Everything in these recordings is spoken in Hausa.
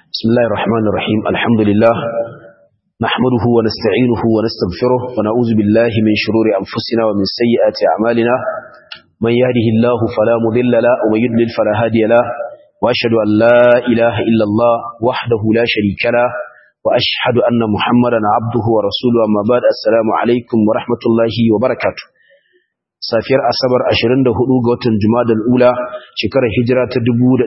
بسم الله الرحمن الرحيم الحمد لله نحمده ونستعينه ونستغفره ونعوذ بالله من شرور أنفسنا ومن سيئات أعمالنا من يهده الله فلا مضل له ومن يضلل فلا هادي له وأشهد أن لا إله إلا الله وحده لا شريك له وأشهد أن محمدا عبده ورسوله أما بعد السلام عليكم ورحمة الله وبركاته safiyar asabar 24 ga watan jumadal ula shekarar hijira ta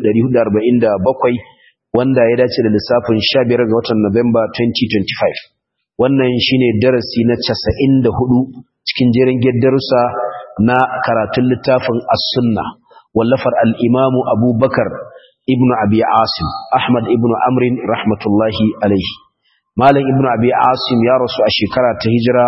1447 wanda ya dace da lissafin 15 ga watan Nuwamba 2025 wannan shine darasi na 94 cikin jerin darussa na karatun littafin as-sunna wallafar al-imamu abubakar ibn abi asim ahmad ibn amrin rahmatullahi alaihi malam ibn abi asim ya rasu a shekara ta hijira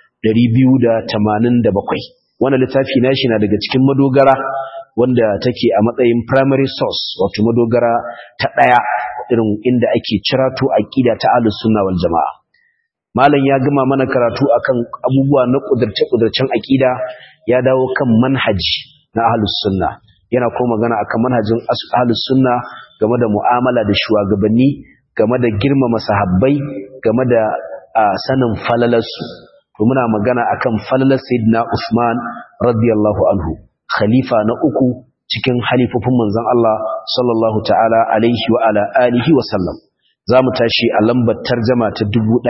287 wannan littafi nashi na daga cikin madogara wanda take a matsayin primary source wato madogara ta daya irin inda ake cirato aqida ta ahlus sunna wal jamaa malam ya gama mana karatu akan abubuwa na kudurce kudurcen aqida ya dawo kan manhaji na ahlus sunna yana kuma magana akan manhajin ahlus sunna game da mu'amala da shugabanni game da girmama sahabbai game da sanin falalarsu to muna magana akan falalar sayyidina Usman radiyallahu anhu khalifa na uku cikin halifofin manzon Allah sallallahu ta'ala alaihi wa ala alihi wa sallam zamu tashi a lambar tarjuma ta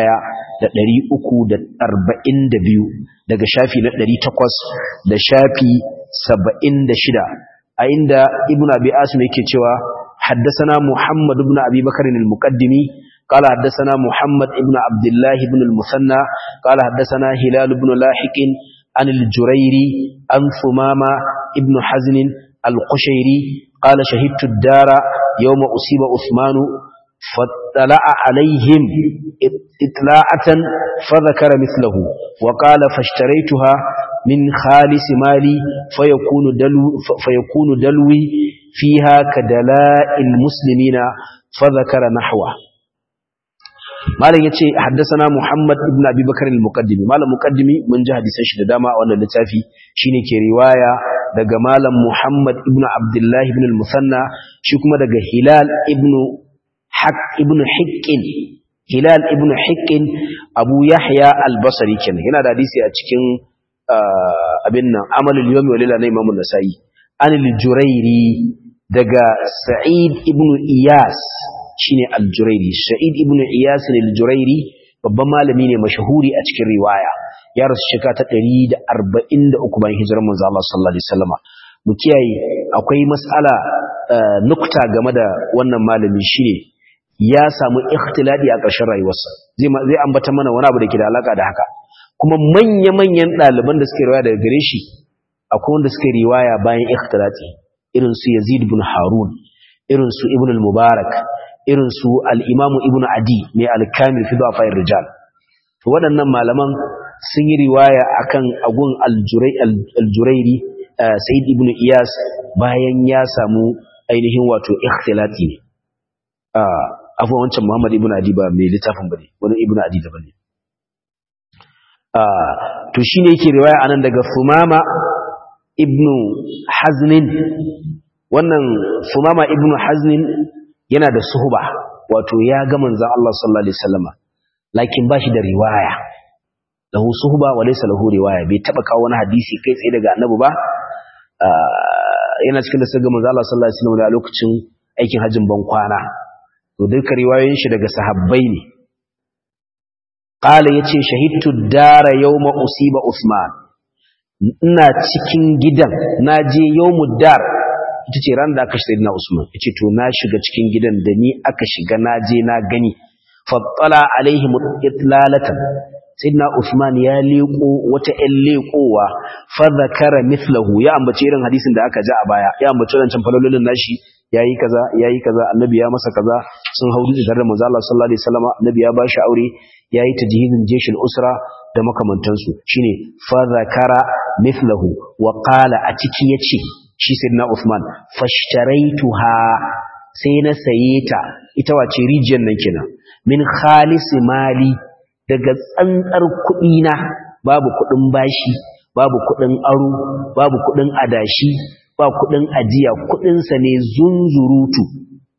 1342 daga shafi na 800 da shafi 76 a inda ibnu abi asim yake cewa حدثنا محمد بن أبي بكر المقدمي قال حدثنا محمد بن عبد الله بن المثنى قال حدثنا هلال بن لاحق عن الجريري عن ثمامة ابن حزن القشيري قال شهدت الدار يوم أصيب عثمان فاطلع عليهم اطلاعة فذكر مثله وقال فاشتريتها من خالص مالي فيكون دلو فيكون دلوي فيها كدلاء المسلمين فذكر نحوه malam yace haddathana Muhammad ibn Abi Bakar al-Muqaddimi malam muqaddimi mun ji hadisan shi da dama a wannan littafi shine ke riwaya daga malam Muhammad ibn Abdullah ibn al-Musanna shi kuma daga Hilal ibn Haq ibn Hiqqin Hilal ibn Hiqqin Abu Yahya al-Basri kenan yana da hadisi a cikin abin nan Amalul Yawmi wal Layla na Imam an-Nasa'i an al-Jurairi daga Sa'id ibn Iyas shine al-Jurairi Sa'id ibn Iyas al-Jurairi babban malami ne mashahuri a cikin riwaya ya rasu shekara ta 143 bayan hijirar manzo Allah sallallahu alaihi wasallam mu kiyaye akwai mas'ala nukta game da wannan malami shine ya samu ikhtiladi a ƙarshen rayuwarsa zai zai ambata mana wani abu da ke da alaka da haka kuma manya-manyan ɗaliban da suke riwaya daga gare shi akwai wanda suke riwaya bayan ikhtilati irin su Yazid ibn Harun irin su Ibn al-Mubarak irin su al'imamu ibn adi mai alkamil fi ba fayar rijal waɗannan malaman sun yi riwaya akan agun aljurairi sa'id ibn iyas bayan ya samu ainihin wato ikhtilati ne afuwa wancan muhammad ibn adi ba mai littafin ba ne wani ibn adi da ba ne to shi ne yake riwaya anan daga fumama ibn haznin wannan fumama ibn haznin yana da suhuba wato ya ga manzon Allah sallallahu alaihi wasallama lakin bashi da riwaya lahu suhuba wa laysa lahu riwaya bai taba kawo wani hadisi kai tsaye daga annabi ba yana cikin da sirrin manzon Allah sallallahu alaihi wasallama a lokacin aikin hajjin ban kwana to duka riwayoyin shi daga sahabbai ne qala yace shahidtu dara yawma usiba usman ina cikin gidan naje yawmud dar ita ce ran da aka shi na Usman yace to na shiga cikin gidan da ni aka shiga na je na gani fattala alaihim itlalatan sayyidina Usman ya leko wata ƴan lekowa fa zakara mithlahu ya ambace irin hadisin da aka ji a baya ya ambace wancan falololin nashi yayi kaza yayi kaza annabi ya masa kaza sun haudu da manzo Allah sallallahu alaihi wasallam annabi ya bashi aure yayi tajhidin jeshul usra da makamantansu shine fa zakara mithlahu wa qala a ciki yace shi sayyidina Uthman fashtaraituha sai na saye ta ita wace rijiyar nan kenan min khalis mali daga tsantsar kuɗi na babu kuɗin bashi babu kuɗin aro babu kuɗin adashi ba kuɗin ajiya kuɗin sa ne zunzurutu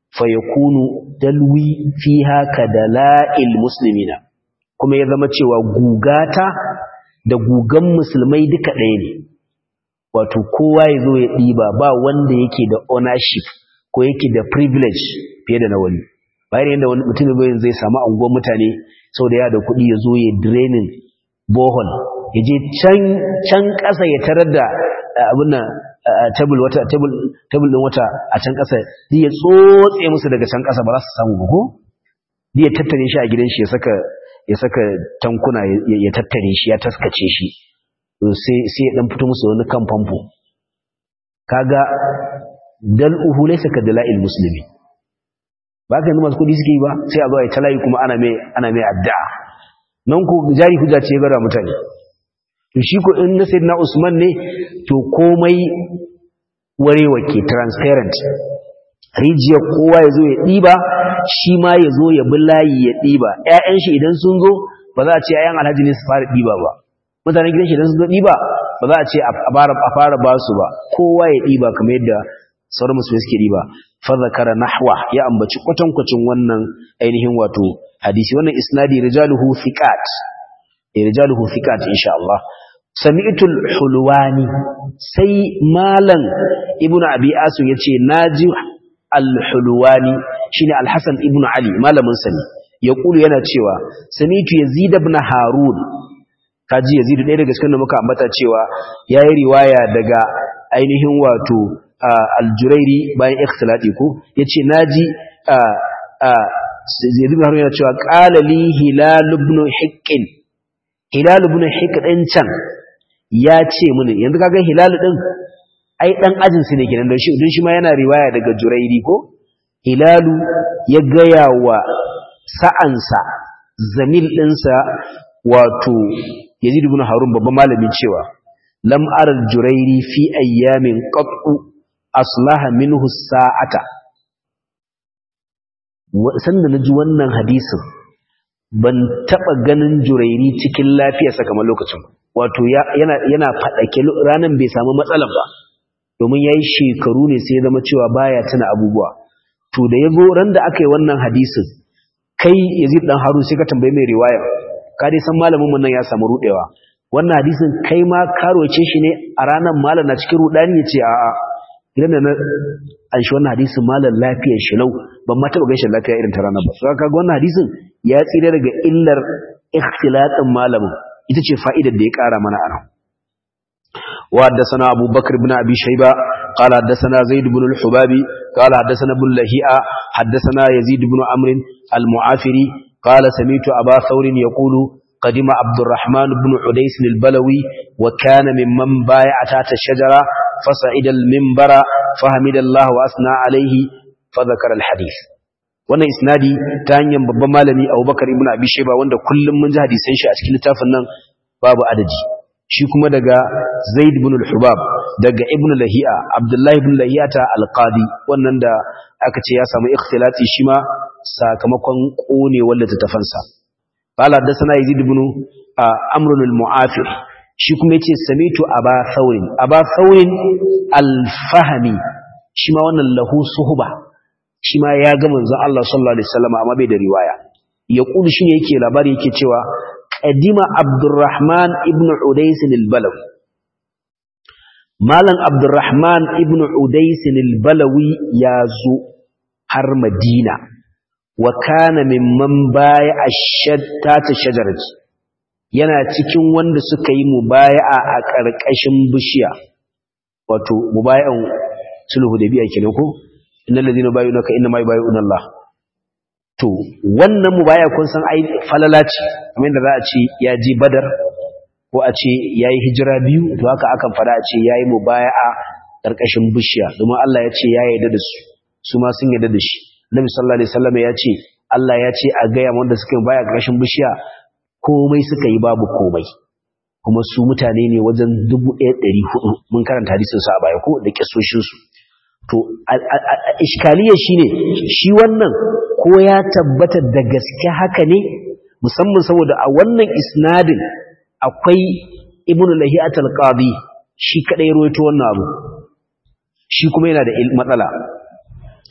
fayakunu dalwi fiha kadala'il muslimina kuma ya zama cewa gugata da gugan musulmai duka ɗaya ne wato kowa ya zo ya ɗiba ba wanda yake da ownership ko yake da privilege fiye da na wani bayan yadda wani mutum bayan zai samu anguwan mutane sau da ya da kuɗi ya zo ya draining bohol ya je can ƙasa ya tarar da abin nan table wata table table din wata a can ƙasa zai ya tsotse musu daga can ƙasa ba za su samu ba ko zai ya tattare shi a gidan shi ya saka ya saka tankuna ya tattare shi ya taskace shi sai sai ya dan fito musu wani kan famfo kaga dal'uhu laysa ka dala'il muslimi ba ka yanzu masu kudi suke yi ba sai a zo a yi talayi kuma ana mai ana mai addu'a nan ko jari hujja ce gara mutane to shi ko in na sayyidina Usman ne to komai warewa ke transparent rijiyar kowa ya zo ya ɗiba shi ma ya zo ya bi layi ya ɗiba ‘ya'yan shi idan sun zo ba za a ce ‘ya'yan alhaji ne su fara ɗiba ba mutanen gidan shi idan sun zo ɗiba ba za a ce a fara ba su ba kowa ya ɗiba kamar yadda sauran musulmi suke ɗiba fadhakara nahwa ya ambaci kwatankwacin wannan ainihin wato hadisi wannan isnadi rijaluhu thiqat rijaluhu thiqat insha Allah sami'tul hulwani sai malam ibnu abi asu yace naji al-hulwani shine al-hasan ibnu ali malamin sani yaqulu yana cewa sami'tu yazid ibn harun kaji yazid ɗaya daga cikin da muka ambata cewa yayi riwaya daga ainihin wato al-jurairi bayan ikhtilati ko yace naji yazid ibn harun yana cewa qala li hilal ibn hiqqin hilal ibn hiqq din can ya ce mini yanzu kaga hilal din ai dan ajin su ne kenan don shi don shi ma yana riwaya daga jurairi ko hilalu ya gaya wa sa'ansa zamil dinsa wato yazid ibn harun babban malamin cewa lam ara jurairi fi ayyamin qat'u aslaha minhu sa'ata sanda naji wannan hadisin ban taba ganin jurairi cikin lafiyarsa kamar lokacin wato yana yana fadake ranan bai samu matsalar ba domin yayi shekaru ne sai ya zama cewa baya tuna abubuwa to da yazo ran da aka yi wannan hadisin kai Yazid dan Harun sai ka tambaye mai riwaya ka dai san malamin mun nan ya samu rudewa wannan hadisin kai ma karoce shi ne a ranan malam na cikin rudani yace a'a idan da na an shi wannan hadisin malam lafiyar shi lau ban ma taba gaishe lafiya irin ta ranar ba so kaga wannan hadisin ya tsira daga illar ikhtilatin malamin ita ce fa'idar da ya ƙara mana a nan وحدثنا أبو بكر بن أبي شيبة قال حدثنا زيد بن الحبابي قال حدثنا ابن لهيئة حدثنا يزيد بن عمرو المعافري قال سميت أبا ثور يقول قدم عبد الرحمن بن عديس البلوي وكان ممن بايع تحت الشجرة فصعد المنبر فحمد الله وأثنى عليه فذكر الحديث wannan isnadi ta hanyar babban malami Abubakar ibn Abi Shayba wanda kullum mun ji hadisan shi a cikin littafin nan babu adadi shi kuma daga Zaid ibn al-Hubab daga Ibn Lahi'a Abdullah ibn Lahiyata al-Qadi wannan da aka ce ya samu ikhtilati shi ma sakamakon kone wanda ta tafansa qala hadathana Yazid ibn Amr al-Mu'afir shi kuma yace samitu Aba Thawrin Aba Thawrin al-Fahmi shi ma wannan lahu suhba shi ma ya ga manzon Allah sallallahu alaihi wasallam amma bai da riwaya ya kulu shine yake labari yake cewa qadima Abdurrahman ibn Udais al-Balawi Malam Abdurrahman ibn Udais al-Balawi ya zo har Madina wa kana mimman baya ashatta ta shajarati yana cikin wanda suka yi mubaya'a a ƙarƙashin bishiya wato mubaya'an sulhu da biya kenan ko innal ladina bayunaka inna ma yubayuna Allah to wannan mubaya kun san ai falala ce kamar da za a ce ya je badar ko a ce yayi hijira biyu to haka akan fara a ce yayi mubaya'a karkashin bishiya domin Allah ya ce ya yarda da su su ma sun yarda da shi Nabi sallallahu alaihi wasallam ya ce Allah ya ce a ga wanda suka yi baya karkashin bishiya komai suka yi babu komai kuma su mutane ne wajen 1400 mun karanta hadisin su a baya ko da kisoshin su to iskaliya shine shi wannan ko ya tabbata da gaske haka ne musamman saboda a wannan isnadin akwai ibnu lahiyat al-qadi shi kadai ruwaito wannan abu shi kuma yana da matsala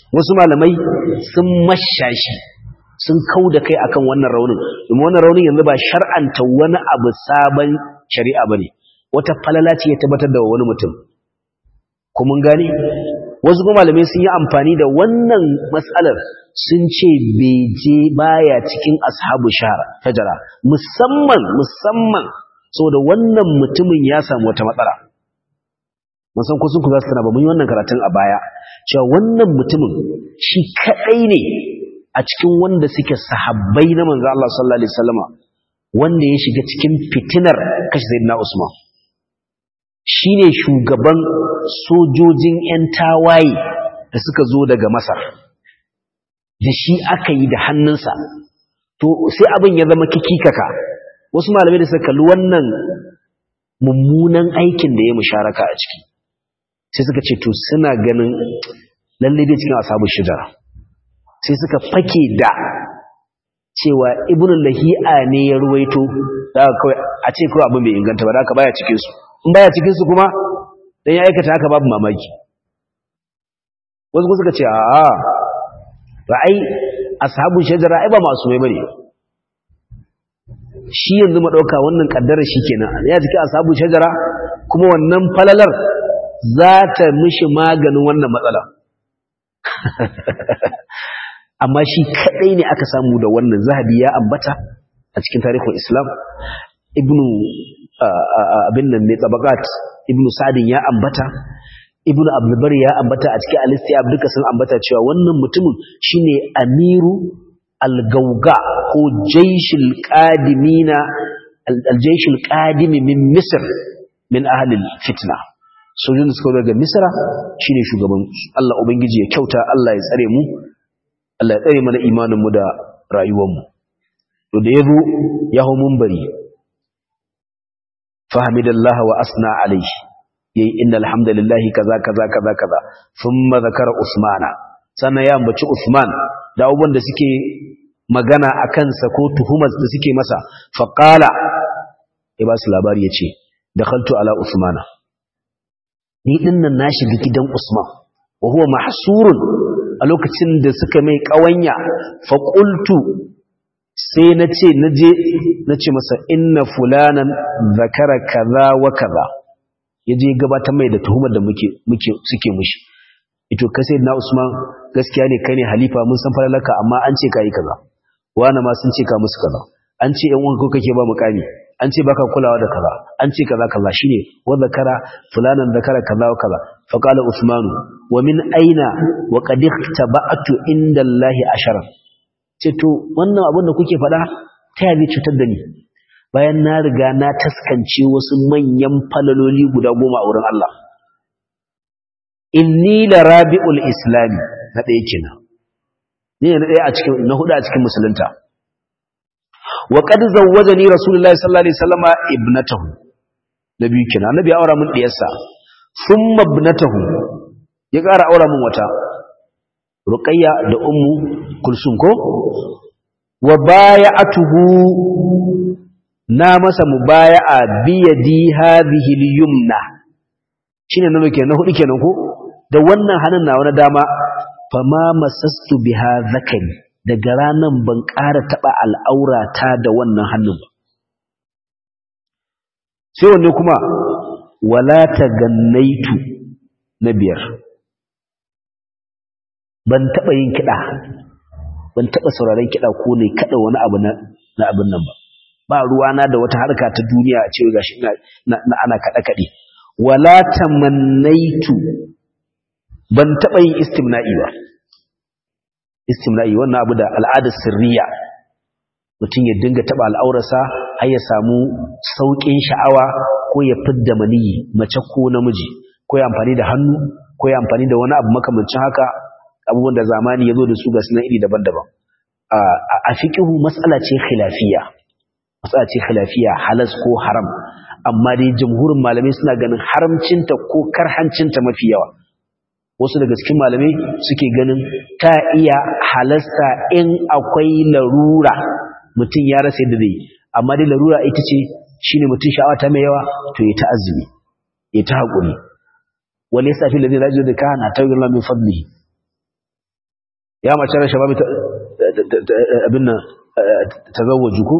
wasu malamai sun mashashi sun kau da kai akan wannan raunin domin wannan raunin yanzu ba shar'anta wani abu sabon shari'a bane wata falala ce ya tabbatar da wani mutum kuma gane wasu kuma malamai sun yi amfani da wannan matsalar sun ce beje baya cikin ashabu shajara musamman musamman saboda wannan mutumin ya samu wata matsala musan kusan ku za su tana ba mun yi wannan karatun a baya cewa wannan mutumin shi kadai ne a cikin wanda suke sahabbai na manzo Allah sallallahu alaihi wasallama wanda ya shiga cikin fitinar kashi sayyidina Usman shine shugaban sojojin ƴan tawaye da suka zo daga Masar da shi aka yi da hannunsa to sai abin ya zama kikikaka wasu malamai da suka kalli wannan mummunan aikin da ya musharaka a ciki sai suka ce to suna ganin lalle dai cikin asabu shidara sai suka fake da cewa ibn lahi'a ne ya ruwaito da kawai a ce kawai abin bai inganta ba da haka baya cikin su in baya cikin su kuma dan ya aikata haka babu mamaki wasu suka ce a ra'ai ashabun shajara ai ba masu mai bane shi yanzu mu dauka wannan kaddara kenan ya jiki ashabun shajara kuma wannan falalar za ta mishi maganin wannan matsala amma shi kadai ne aka samu da wannan zahabi ya ambata a cikin tarihin islam ibnu abin nan ne tabakat ibnu sadin ya ambata ibnu abdulbar ya ambata a cikin alistiyab duka sun ambata cewa wannan mutumin shine amiru al-gauga ko jaishul qadimina al-jaishul qadimi min misr min ahli fitna sojin da suka daga misra shine shugaban Allah ubangiji ya kyauta Allah ya tsare mu Allah ya tsare mana imanin mu da rayuwar mu to da yazo ya hu munbari fahimidallahi wa asna alayhi yayi innal hamdalillahi kaza kaza kaza kaza thumma zakara usmana sannan ya ambaci usman da abubuwan da suke magana akan sa ko tuhumar da suke masa faqala ya ba su labari yace dakhaltu ala usmana ni dinnan na shiga gidan usman wa huwa mahsurun a lokacin da suka mai kawanya fa qultu sai nace naje nace masa inna fulanan zakara kaza wa kaza yaje gabatar mai da tuhumar da muke muke suke mushi ito ka sai na Usman gaskiya ne kai ne halifa mun san falalaka amma an ce kai kaza wani ma sun ce ka musu kaza an ce yan uwanka kake ba mukami an ce baka kulawa da kaza an ce kaza kaza shine wa zakara fulanan zakara kaza wa kaza fa qala Usman wa min aina wa qad tabatu inda Allah ashara ce to wannan abin da kuke faɗa ta yabi cutar da ni bayan na riga na taskance wasu manyan falaloli guda goma a wurin Allah inni la rabi'ul islami na ɗaya kenan ni ne na ɗaya a cikin na hudu a cikin musulunta wa qad zawwajani rasulullahi sallallahu alaihi wasallama ibnatahu na biyu kenan annabi ya aura min diyarsa thumma ibnatahu ya ƙara aura min wata ruqayya da ummu kulsum ko wa bay'atuhu na masa mubaya'a biyadi hadhihi al-yumna shine nan kenan na hudu kenan ko da wannan hannun na wani dama fama masastu biha zakari daga ranan ban ƙara taba al'aurata da wannan hannun ba sai wanne kuma wala tagannaitu na biyar ban taba yin kida ban taba sauraron kida ko ne kada wani abu na na abin nan ba ba ruwana da wata harka ta duniya a cewa gashi na ana kada kade wala tamannaitu ban taba yin istimna'i ba istimna'i wannan abu da al'adar sirriya mutum ya dinga taba al'aurarsa har ya samu saukin sha'awa ko ya fidda maniyi mace ko namiji ko ya amfani da hannu ko ya amfani da wani abu makamancin haka abubuwan da zamani ya zo da su ga sunan iri daban-daban a fiƙihu matsala ce khilafiyya matsala ce khilafiyya halas ko haram amma dai jamhurin malamai suna ganin haramcinta ko karhancinta mafi yawa wasu daga cikin malamai suke ganin ta iya halasta in akwai larura mutum ya rasa yadda zai amma dai larura ita ce shine mutum sha'awa ta mai yawa to ya ta azumi ya ta haƙuri wani yasa fi ladin rajul da ka na tawil min fadlihi ya mace rashin babu abin nan tazawwaju ko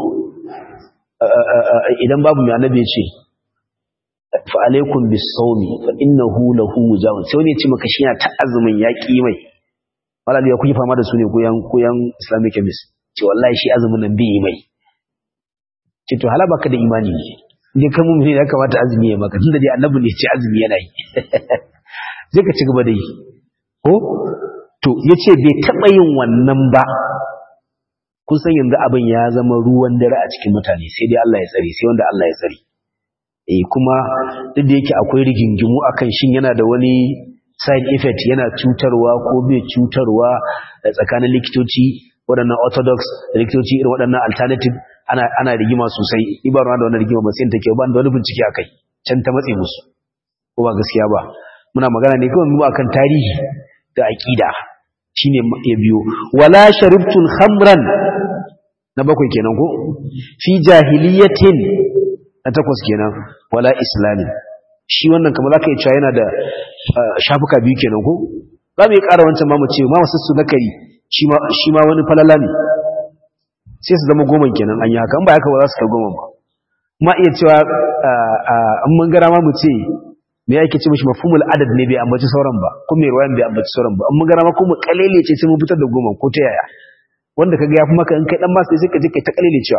idan babu mai annabi ya ce fa alaikum bis-sawmi fa innahu lahu wujahun sai wani ya ce maka shi yana ta azumin ya ki mai malami ya kuyi fama da su ne koyan koyan islamic chemist ce wallahi shi azumin nan bai mai ce to hala baka da imani ne indai kan mu'mini ya kamata azumi ya maka tunda dai annabi ne ya ce azumi yana yi sai ka ci gaba da yi ko to yace bai taba yin wannan ba kun san yanzu abin ya zama ruwan dare a cikin mutane sai dai Allah ya tsare sai wanda Allah ya tsare eh kuma duk da yake akwai rigingimu akan shin yana da wani side effect yana cutarwa ko bai cutarwa tsakanin likitoci waɗannan orthodox da likitoci irin waɗannan alternative ana ana rigima sosai ni ba da wannan rigima ba sai take ba da wani bincike akai can ta matse musu ko ba gaskiya ba muna magana ne kawai mu akan tarihi da aqida shine ya biyo wala sharibtul khamran na bakwai kenan ko fi jahiliyatin na takwas kenan wala islamin shi wannan kamar zaka yi cewa yana da shafuka biyu kenan ko za mu yi ƙara wancan ma mu ce ma wasu su nakari shi ma wani falala ne sai su zama goma kenan an yi haka ba haka ba za su kai goma ba ma iya cewa an mun gara ma mu ce me yake ce mishi mafhumul adad ne bai ambaci sauran ba ko mai ruwayan bai ambaci sauran ba an mun gara ma ko mu kalele ce sai mun fitar da goma ko ta yaya wanda kaga yafi maka in kai dan masu sai ka je kai ta kalele cewa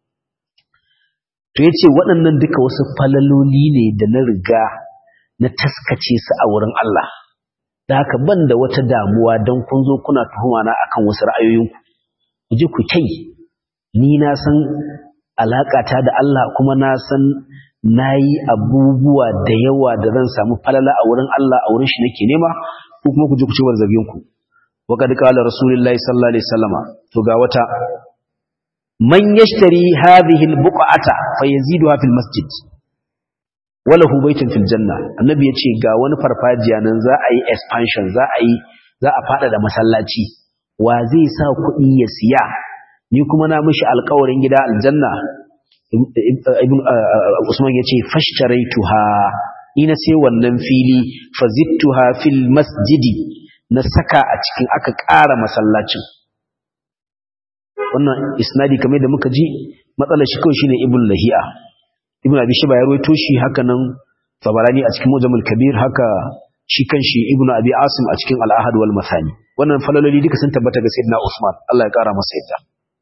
to yace waɗannan duka wasu falaloli ne da na riga na taskace su a wurin Allah da haka ban da wata damuwa don kun zo kuna tuhuma na akan wasu ra'ayoyinku ku je ku kai ni na san alaƙata da Allah kuma na san na yi abubuwa da yawa da zan samu falala a wurin Allah a wurin shi nake nema ko kuma ku je ku ci warzabinku wa kad qala rasulullahi sallallahu alaihi wasallama to ga wata man yashtari hadhihi albuqata fayaziduha fil masjid walahu baitun fil janna annabi yace ga wani farfajiya nan za a yi expansion za a yi za a fada da masallaci wa zai sa kuɗi ya siya ni kuma na mishi alƙawarin gida aljanna ibn usman yace fashtaraytuha ni na sai wannan fili fazittuha fil masjidi na saka a cikin aka ƙara masallacin wannan isnadi kamar da muka ji matsalar shi kawai shine ibn lahi'a ibn abi shiba ya rawaito shi haka nan tabarani a cikin mujamul kabir haka shi kanshi ibn abi asim a cikin al-ahad wal masani wannan falaloli duka sun tabbata ga sayyidina usman Allah ya kara masa yadda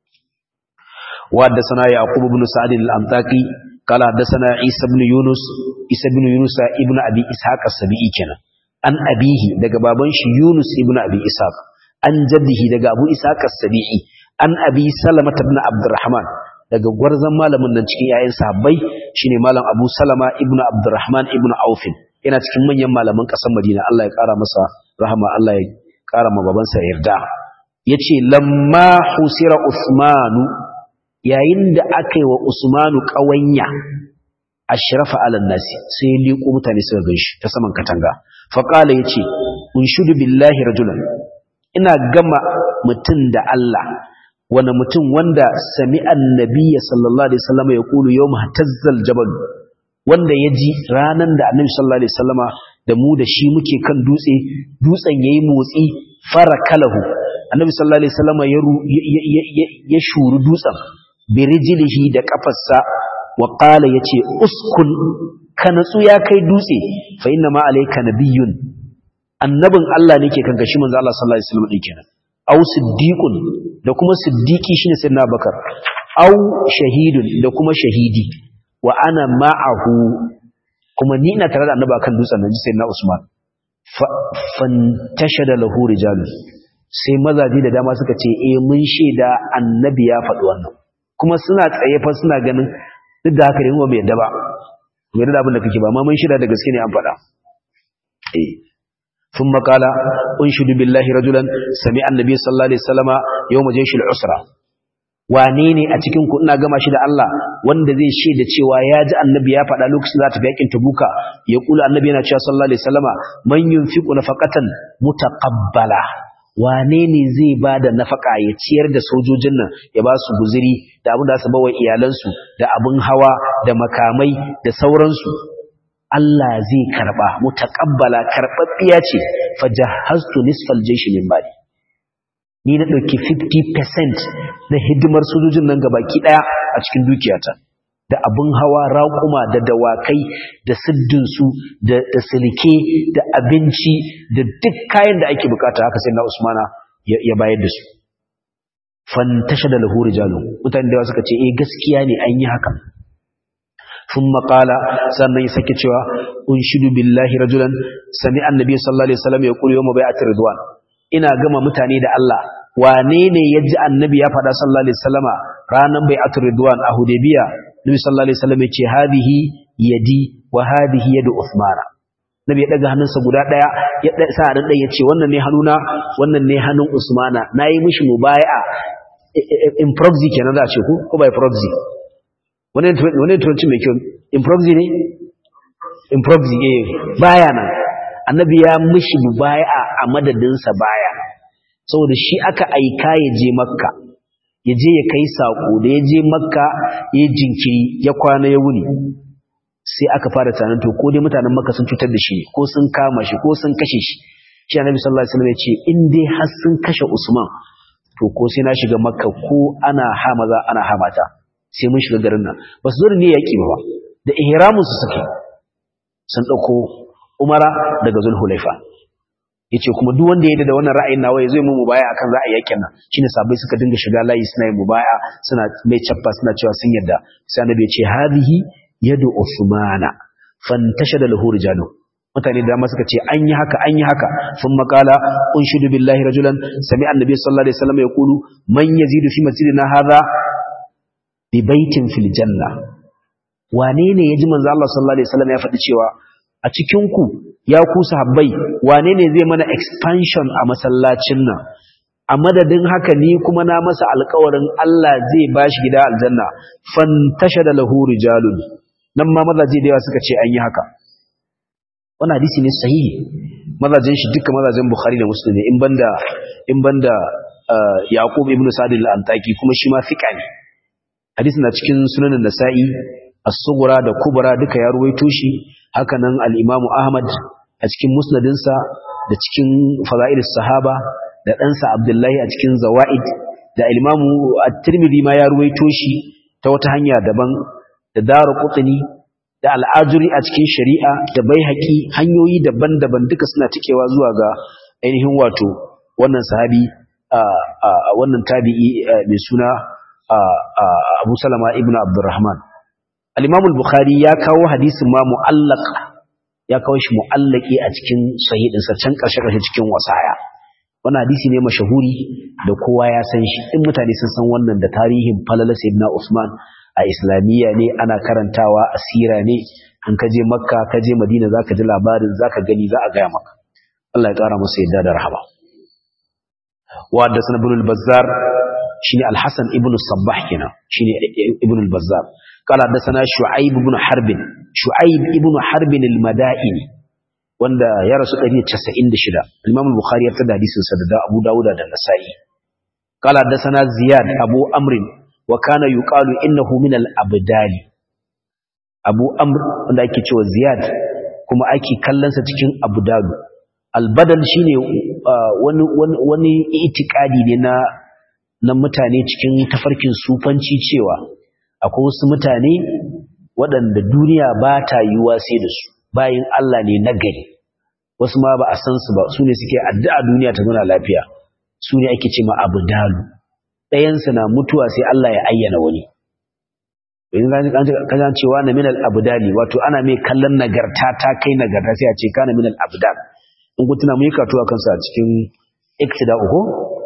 wa haddathana yaqub ibn sa'd al-amtaqi قال حدثنا عيسى بن يونس عيسى بن يونس ابن ابي اسحاق السبيعي kenan an abihi daga baban shi yunus ibn abi ishaq an jaddihi daga abu ishaq as-sabi'i an abi salama ibn abdurrahman daga gwarzon malamin nan cikin yayin sahabbai shine malam abu salama ibn abdurrahman ibn auf yana cikin manyan malaman kasar madina Allah ya kara masa rahama Allah ya kara ma babansa yarda yace lamma husira usmanu yayin da aka yi wa usmanu kawanya ashrafa ala nasi sai ya liko mutane suka ganshi ta saman katanga fa qala yace unshudu billahi rajulan ina gama mutun da Allah wani mutum wanda sami annabiya sallallahu alaihi wasallam ya kulu yau tazzal jabal wanda ya ji ranar da annabi sallallahu alaihi wasallama da mu da shi muke kan dutse dutsen yayi motsi fara kalahu annabi sallallahu alaihi wasallama ya ya shuru dutsen birijilihi da kafarsa wa qala yace uskun ka natsu ya kai dutse fa inna ma alayka nabiyyun annabin Allah ne ke kan gashi manzo Allah sallallahu alaihi wasallam din kenan aw siddiqun da kuma siddiqi shine sayyidina bakar aw shahidun da kuma shahidi wa ana ma'ahu kuma ni ina tare da annabi akan dutsen nan sayyidina usman fantashada lahu rijalun sai mazaji da dama suka ce eh mun shaida annabi ya faɗi wannan kuma suna tsaye fa suna ganin duk da haka ne mu bai yadda ba mu yadda abin da kake ba amma mun shaida da gaske ne an faɗa eh ثم قال انشد بالله رجلا سمع النبي صلى الله عليه وسلم يوم جيش العسرة wane ne a cikin ku ina gama shi da Allah wanda zai shaida cewa ya ji annabi ya faɗa lokacin za ta fi yakin tabuka ya kula annabi yana cewa sallallahu alaihi wasallama man yunfiqu nafaqatan mutaqabbala wane ne zai ba da nafaka ya ciyar da sojojin nan ya ba su guziri da abin da su bawa iyalansu da abin hawa da makamai da sauransu Allah zai karba mutaqabbala karbabbiya ce fajahaztu nisfal jaysh min mali ni na ɗauki 50% na hidimar sojojin nan gabaki ɗaya a cikin dukiyata da abin hawa raƙuma da dawakai da siddinsu da silke da abinci da duk kayan da ake bukata haka sai na usmana ya bayar da su fantasha da lahu rijalun mutane da suka ce eh gaskiya ne an yi haka ثم قال sannan ya sake cewa unshidu billahi rajulan sami annabi sallallahu alaihi wasallam yaqulu yawm bai'at ridwan ina gama mutane da Allah wane ne yaji annabi ya faɗa sallallahu alaihi wasallama ranan bai'at ridwan a hudaybiya nabi sallallahu alaihi wasallam ya ce hadhihi yadi wa hadhihi yadu usmana nabi ya daga hannunsa guda daya ya sa dan ya ce wannan ne hannuna wannan ne hannun usmana nayi mishi mubai'a in proxy kenan za a ce ko ko by proxy wani turanci mai kyau improxy ne improxy eh baya nan annabi ya mishi baya a madadinsa baya saboda shi aka aika ya je makka ya je ya kai sako da ya je makka ya jinkiri ya kwana ya wuni sai aka fara tunanin to ko dai mutanen makka sun cutar da shi ko sun kama shi ko sun kashe shi shi annabi sallallahu alaihi wasallam ya ce in dai har sun kashe usman to ko sai na shiga makka ko ana ha maza ana ha mata sai mun shiga garin nan ba su zo da ne yaƙi ba da ihramun su suke sun ɗauko umara daga zulhulaifa ya ce kuma duk wanda ya da wannan ra'ayin nawa ya zo mu mubaya akan za a yakin nan shine sabai suka dinga shiga layi suna yin mubaya suna mai cappa suna cewa sun yadda sai annabi ya ce hadhihi yadu usmana fantashada lahu rijalu mutane da dama suka ce an yi haka an yi haka sun makala unshidu billahi rajulan sami annabi sallallahu alaihi wasallam yaqulu man yazidu fi masjidina hadha bi baitin fil janna wane ne yaji manzo Allah sallallahu alaihi wasallam ya faɗi cewa a cikin ku ya ku sahabbai wane ne zai mana expansion a masallacin nan a madadin haka ni kuma na masa alƙawarin Allah zai bashi gida aljanna fantashada lahu rijalun nan ma mazaje da yawa suka ce an yi haka wannan hadisi ne sahihi mazajen shi duka mazajen Bukhari da Muslim in banda in banda Yaqub ibn Sa'd al-Antaki kuma shi ma fiqa ne hadisi na cikin sunanin Nasa'i as-Sughra da Kubra duka ya ruwaito shi haka nan al-Imam Ahmad a cikin musnadinsa da cikin fada'ilus sahaba da ɗansa Abdullahi a cikin Zawaid da al-Imam at-Tirmidhi ma ya ruwaito shi ta wata hanya daban da Daruqutni da al'ajuri a cikin shari'a da bai haƙi hanyoyi daban-daban duka suna cikewa zuwa ga ainihin wato wannan sahabi a wannan tabi'i mai suna abu salama ibn abdurrahman al'imamul bukhari ya kawo hadisin ma mu'allak ya kawo shi mu'allaki a cikin sahidinsa can ƙarshe-ƙarshe cikin wasaya wannan hadisi ne mashahuri da kowa ya san shi in mutane sun san wannan da tarihin falala sayyidina usman a islamiyya ne ana karantawa asira ne in ka je makka ka je madina zaka ji labarin zaka gani za a gaya maka Allah ya kara masa yadda da rahama wa haddathana ibn al-bazzar shine al-hasan ibn sabbah kenan shine ibn al-bazzar qala haddathana shu'aib ibn harb shu'aib ibn harb al-madaini wanda ya rasu 196 al-imam al-bukhari ya tada hadisin sa da abu dawud da nasa'i qala haddathana ziyad abu amr وكان يقال إنه من الأبدال أبو أمر wanda ake cewa Ziyad kuma ake kallonsa cikin abdalu albadal shine wani wani wani itikadi ne na na mutane cikin tafarkin sufanci cewa akwai wasu mutane waɗanda duniya ba ta yiwuwa sai da su bayin Allah ne na gari wasu ma ba a san su ba su ne suke addu'a duniya ta zauna lafiya su ne ake ce ma abdalu ɗayansa na mutuwa sai Allah ya ayyana wani in kan cewa na minal abdali wato ana mai kallon nagarta ta kai nagarta sai a ce kana minal abdal in kun tuna mun yi katuwa kansa a cikin iktida uku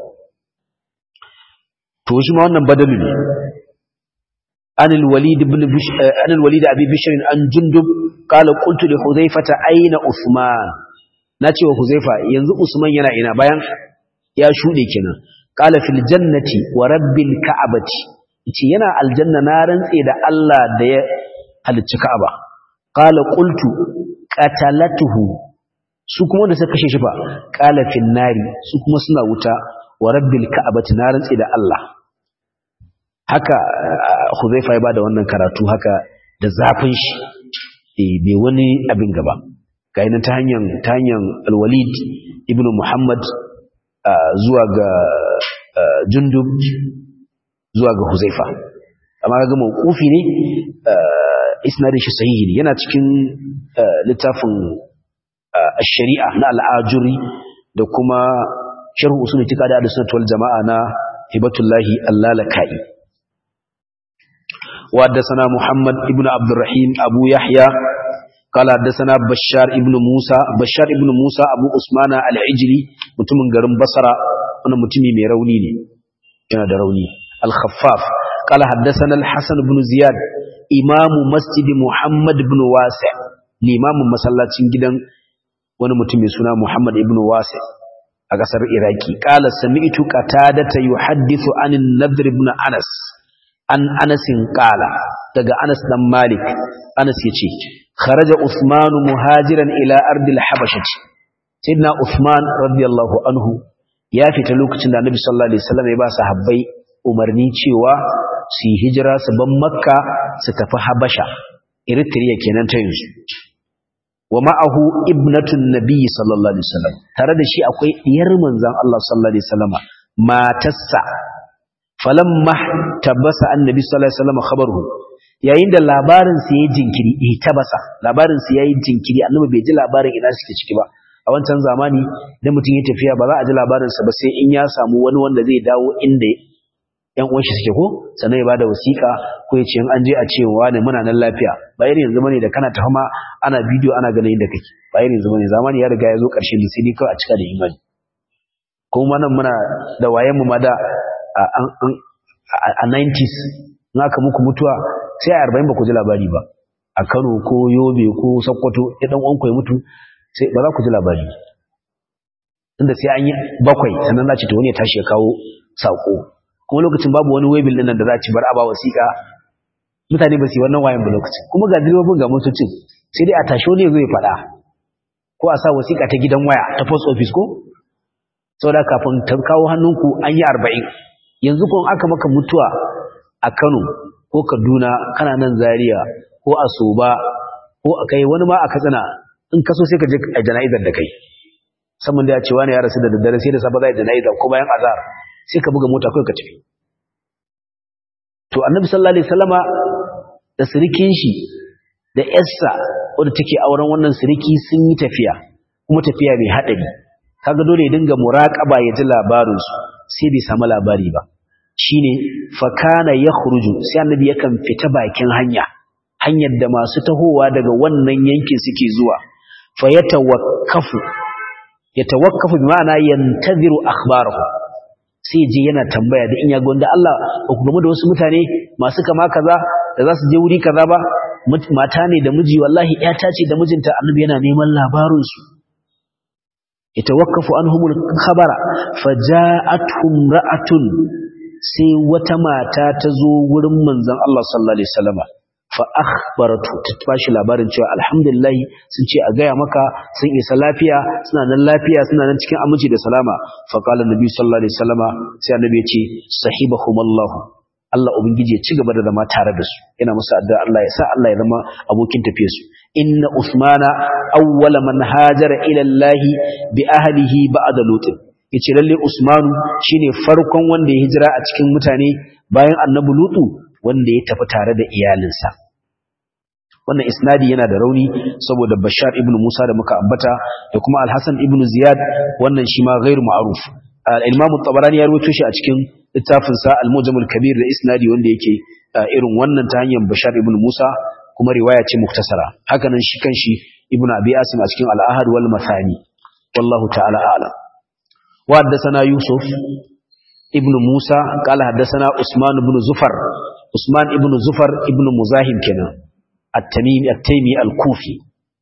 to shi ma wannan badalu ne عن الوليد بن بش... عن الوليد ابي بشر عن جندب قال قلت لحذيفه اين عثمان nace wa huzaifa yanzu usman yana ina bayan ya shude kenan qala fil jannati wa rabbil ka'bati yace yana aljanna na rantse da Allah da ya halicci ka'aba qala qultu qatalatuhu su kuma da suka kashe shi fa qala fil nari su kuma suna wuta wa rabbil ka'bati na rantse da Allah haka Huzaifa ya bada wannan karatu haka da zafin shi eh bai wani abin gaba ga ta hanyar ta hanyar Al-Walid ibn Muhammad zuwa ga jundub zuwa ga huzaifa amma ga mawqufi ne isnadin shi sahihi ne yana cikin littafin ash-shari'a na al-ajuri da kuma sharh usul itiqadi al-sunnah wal jama'a na hibatullahi allalakai wa haddathana muhammad ibn abdurrahim abu yahya قال حدثنا بشار ابن موسى بشار ابن موسى ابو عثمان العجلي mutumin garin basra wannan mutumi mai rauni ne yana da rauni al-khaffaf قال حدثنا الحسن بن زياد امام مسجد محمد بن واسع limamin masallacin gidan wani mutum mai suna Muhammad ibn Wasi a kasar Iraki qala sami'tu qatadata yuhaddithu anin nadr ibn Anas an Anas qala daga Anas dan Malik Anas yace kharaja Uthman muhajiran ila ardil habashah sayyidina Uthman radiyallahu anhu ya fita lokacin da Annabi sallallahu alaihi wasallam ya ba sahabbai umarni cewa su yi hijira su ban Makka su tafi Habasha Eritrea kenan ta yanzu wa ma'ahu ibnatun nabiy sallallahu alaihi wasallam tare da shi akwai diyar manzon Allah sallallahu alaihi wasallama matarsa falamma tabasa annabi sallallahu alaihi wasallam khabaruhu yayin da labarin sa yayi jinkiri eh tabasa labarin sa yayi jinkiri annabi bai ji labarin ina suke ciki ba a wancan zamani idan mutum ya tafiya ba za a ji labarin sa ba sai in ya samu wani wanda zai dawo inda yan uwan shi suke ko sannan ya bada wasiƙa ko ya ce in an je a ce wa ne muna nan lafiya ba irin yanzu bane da kana tafi ma ana bidiyo ana ganin inda kake ba irin yanzu bane zamani ya riga ya zo ƙarshe da sai dai kawai a cika da imani kuma nan muna da wayen mu ma da a 90s in aka muku mutuwa sai a 40 ba ku ji labari ba a Kano ko Yobe ko Sokoto ya dan uwanku ya mutu sai ba za ku ji labari tunda sai an yi bakwai sannan za ci to wani ya tashi ya kawo sako kuma lokacin babu wani webil din nan da za ci bar aba wasiƙa mutane ba su yi wannan wayan ba lokacin kuma ga direbobin ga motocin sai dai a tashi wani ya zo ya faɗa ko a sa wasiƙa ta gidan waya ta post office ko saboda kafin ta kawo hannunku an yi arba'in yanzu kun aka maka mutuwa a Kano ko Kaduna kana nan Zaria ko a Soba ko a kai wani ma a Katsina in kaso sai ka je a jana'izar da kai saman da ya ce wani ya rasu da daddare sai da safa zai jana'izar ko bayan azhar sai ka buga mota kai ka tafi to annabi sallallahu alaihi wasallama da sirikin shi da yarsa wanda take auren wannan siriki sun yi tafiya kuma tafiya mai hadari kaga dole ya dinga muraqaba ya ji labarin su sai bai samu labari ba shine fa kana yakhruju sai annabi yakan fita bakin hanya hanyar da masu tahowa daga wannan yankin suke zuwa fa yatawakkafu yatawakkafu bi ma'ana yantaziru akhbarahu sai je yana tambaya da in ya gonda Allah ba ku game da wasu mutane masu kama kaza da za su je wuri kaza ba mata ne da miji wallahi ƴata ce da mijinta annabi yana neman labarin su yatawakkafu anhumul khabara faja'atuhum ra'atun sai wata mata ta zo wurin manzon Allah sallallahu alaihi wasallama fa akhbaratu ta bashi labarin cewa alhamdulillah sun ce a gaya maka sun isa lafiya suna nan lafiya suna nan cikin aminci da salama fa qala nabi sallallahu alaihi wasallama sai annabi ya ce sahibahumallahu Allah ubangiji ya ci gaba da zama tare da su ina musu addu'a Allah ya sa Allah ya zama abokin tafiyar su inna usmana awwala man hajara ila Allah bi ahlihi ba'da lutin yace lalle usmanu shine farkon wanda ya hijira a cikin mutane bayan annabi lutu wanda ya tafi tare da iyalinsa wannan isnadi yana da rauni saboda bashar ibn musa da muka ambata da kuma alhassan ibn ziyad wannan shi ma ghairu ma'ruf al-imam at-tabarani ya rawaito shi a cikin littafin sa al-mujam al-kabir da isnadi wanda yake irin wannan ta hanyar bashar ibn musa kuma riwaya ce muktasara haka nan shi kanshi ibn abi asim a cikin al-ahad wal mathani wallahu ta'ala a'lam wa haddathana yusuf ibn musa qala haddathana usman ibn zufar usman ibn zufar ibn muzahim kenan at-tamimi at-taymi al-kufi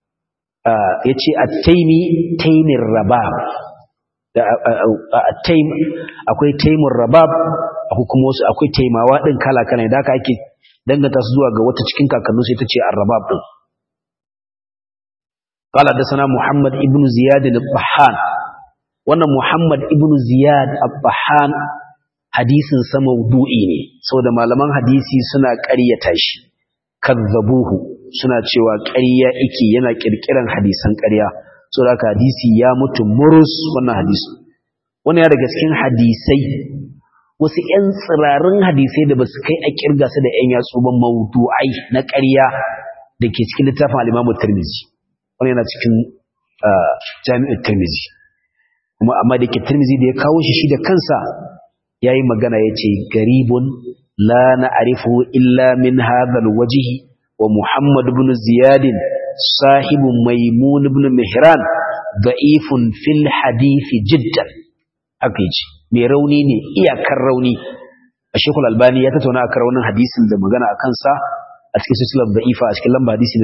yace at-taymi taymir rabab da at-taym akwai taymur rabab akwai kuma wasu akwai taymawa din kala kala da haka ake danganta su zuwa ga wata cikin kakannu sai tace ar-rabab din قال حدثنا محمد ابن زياد الطحان wannan Muhammad ibn Ziyad al-Bahan hadisin sa mawdu'i ne saboda malaman hadisi suna ƙaryata shi kazzabuhu suna cewa ƙarya yake yana kirkiran hadisan ƙarya saboda haka hadisi ya mutu murus wannan hadisi wannan ya daga cikin hadisai wasu ƴan tsirarin hadisai da basu kai a kirga su da ƴan yatsu ba mawdu'ai na ƙarya da ke cikin littafin al-Imam Tirmidhi wannan yana cikin Jami'ut Tirmidhi kuma amma da ke Tirmidhi da ya kawo shi shi da kansa yayi magana yace garibun la na'rifu illa min hadha al-wajhi wa Muhammad ibn Ziyad sahibu Maimun ibn Mihran da'ifun fil hadith jiddan aka yi mai rauni ne iyakar rauni a shekul albani ya tattauna a raunin hadisin da magana a kansa a cikin sisilar da'ifa a cikin lamba hadisi na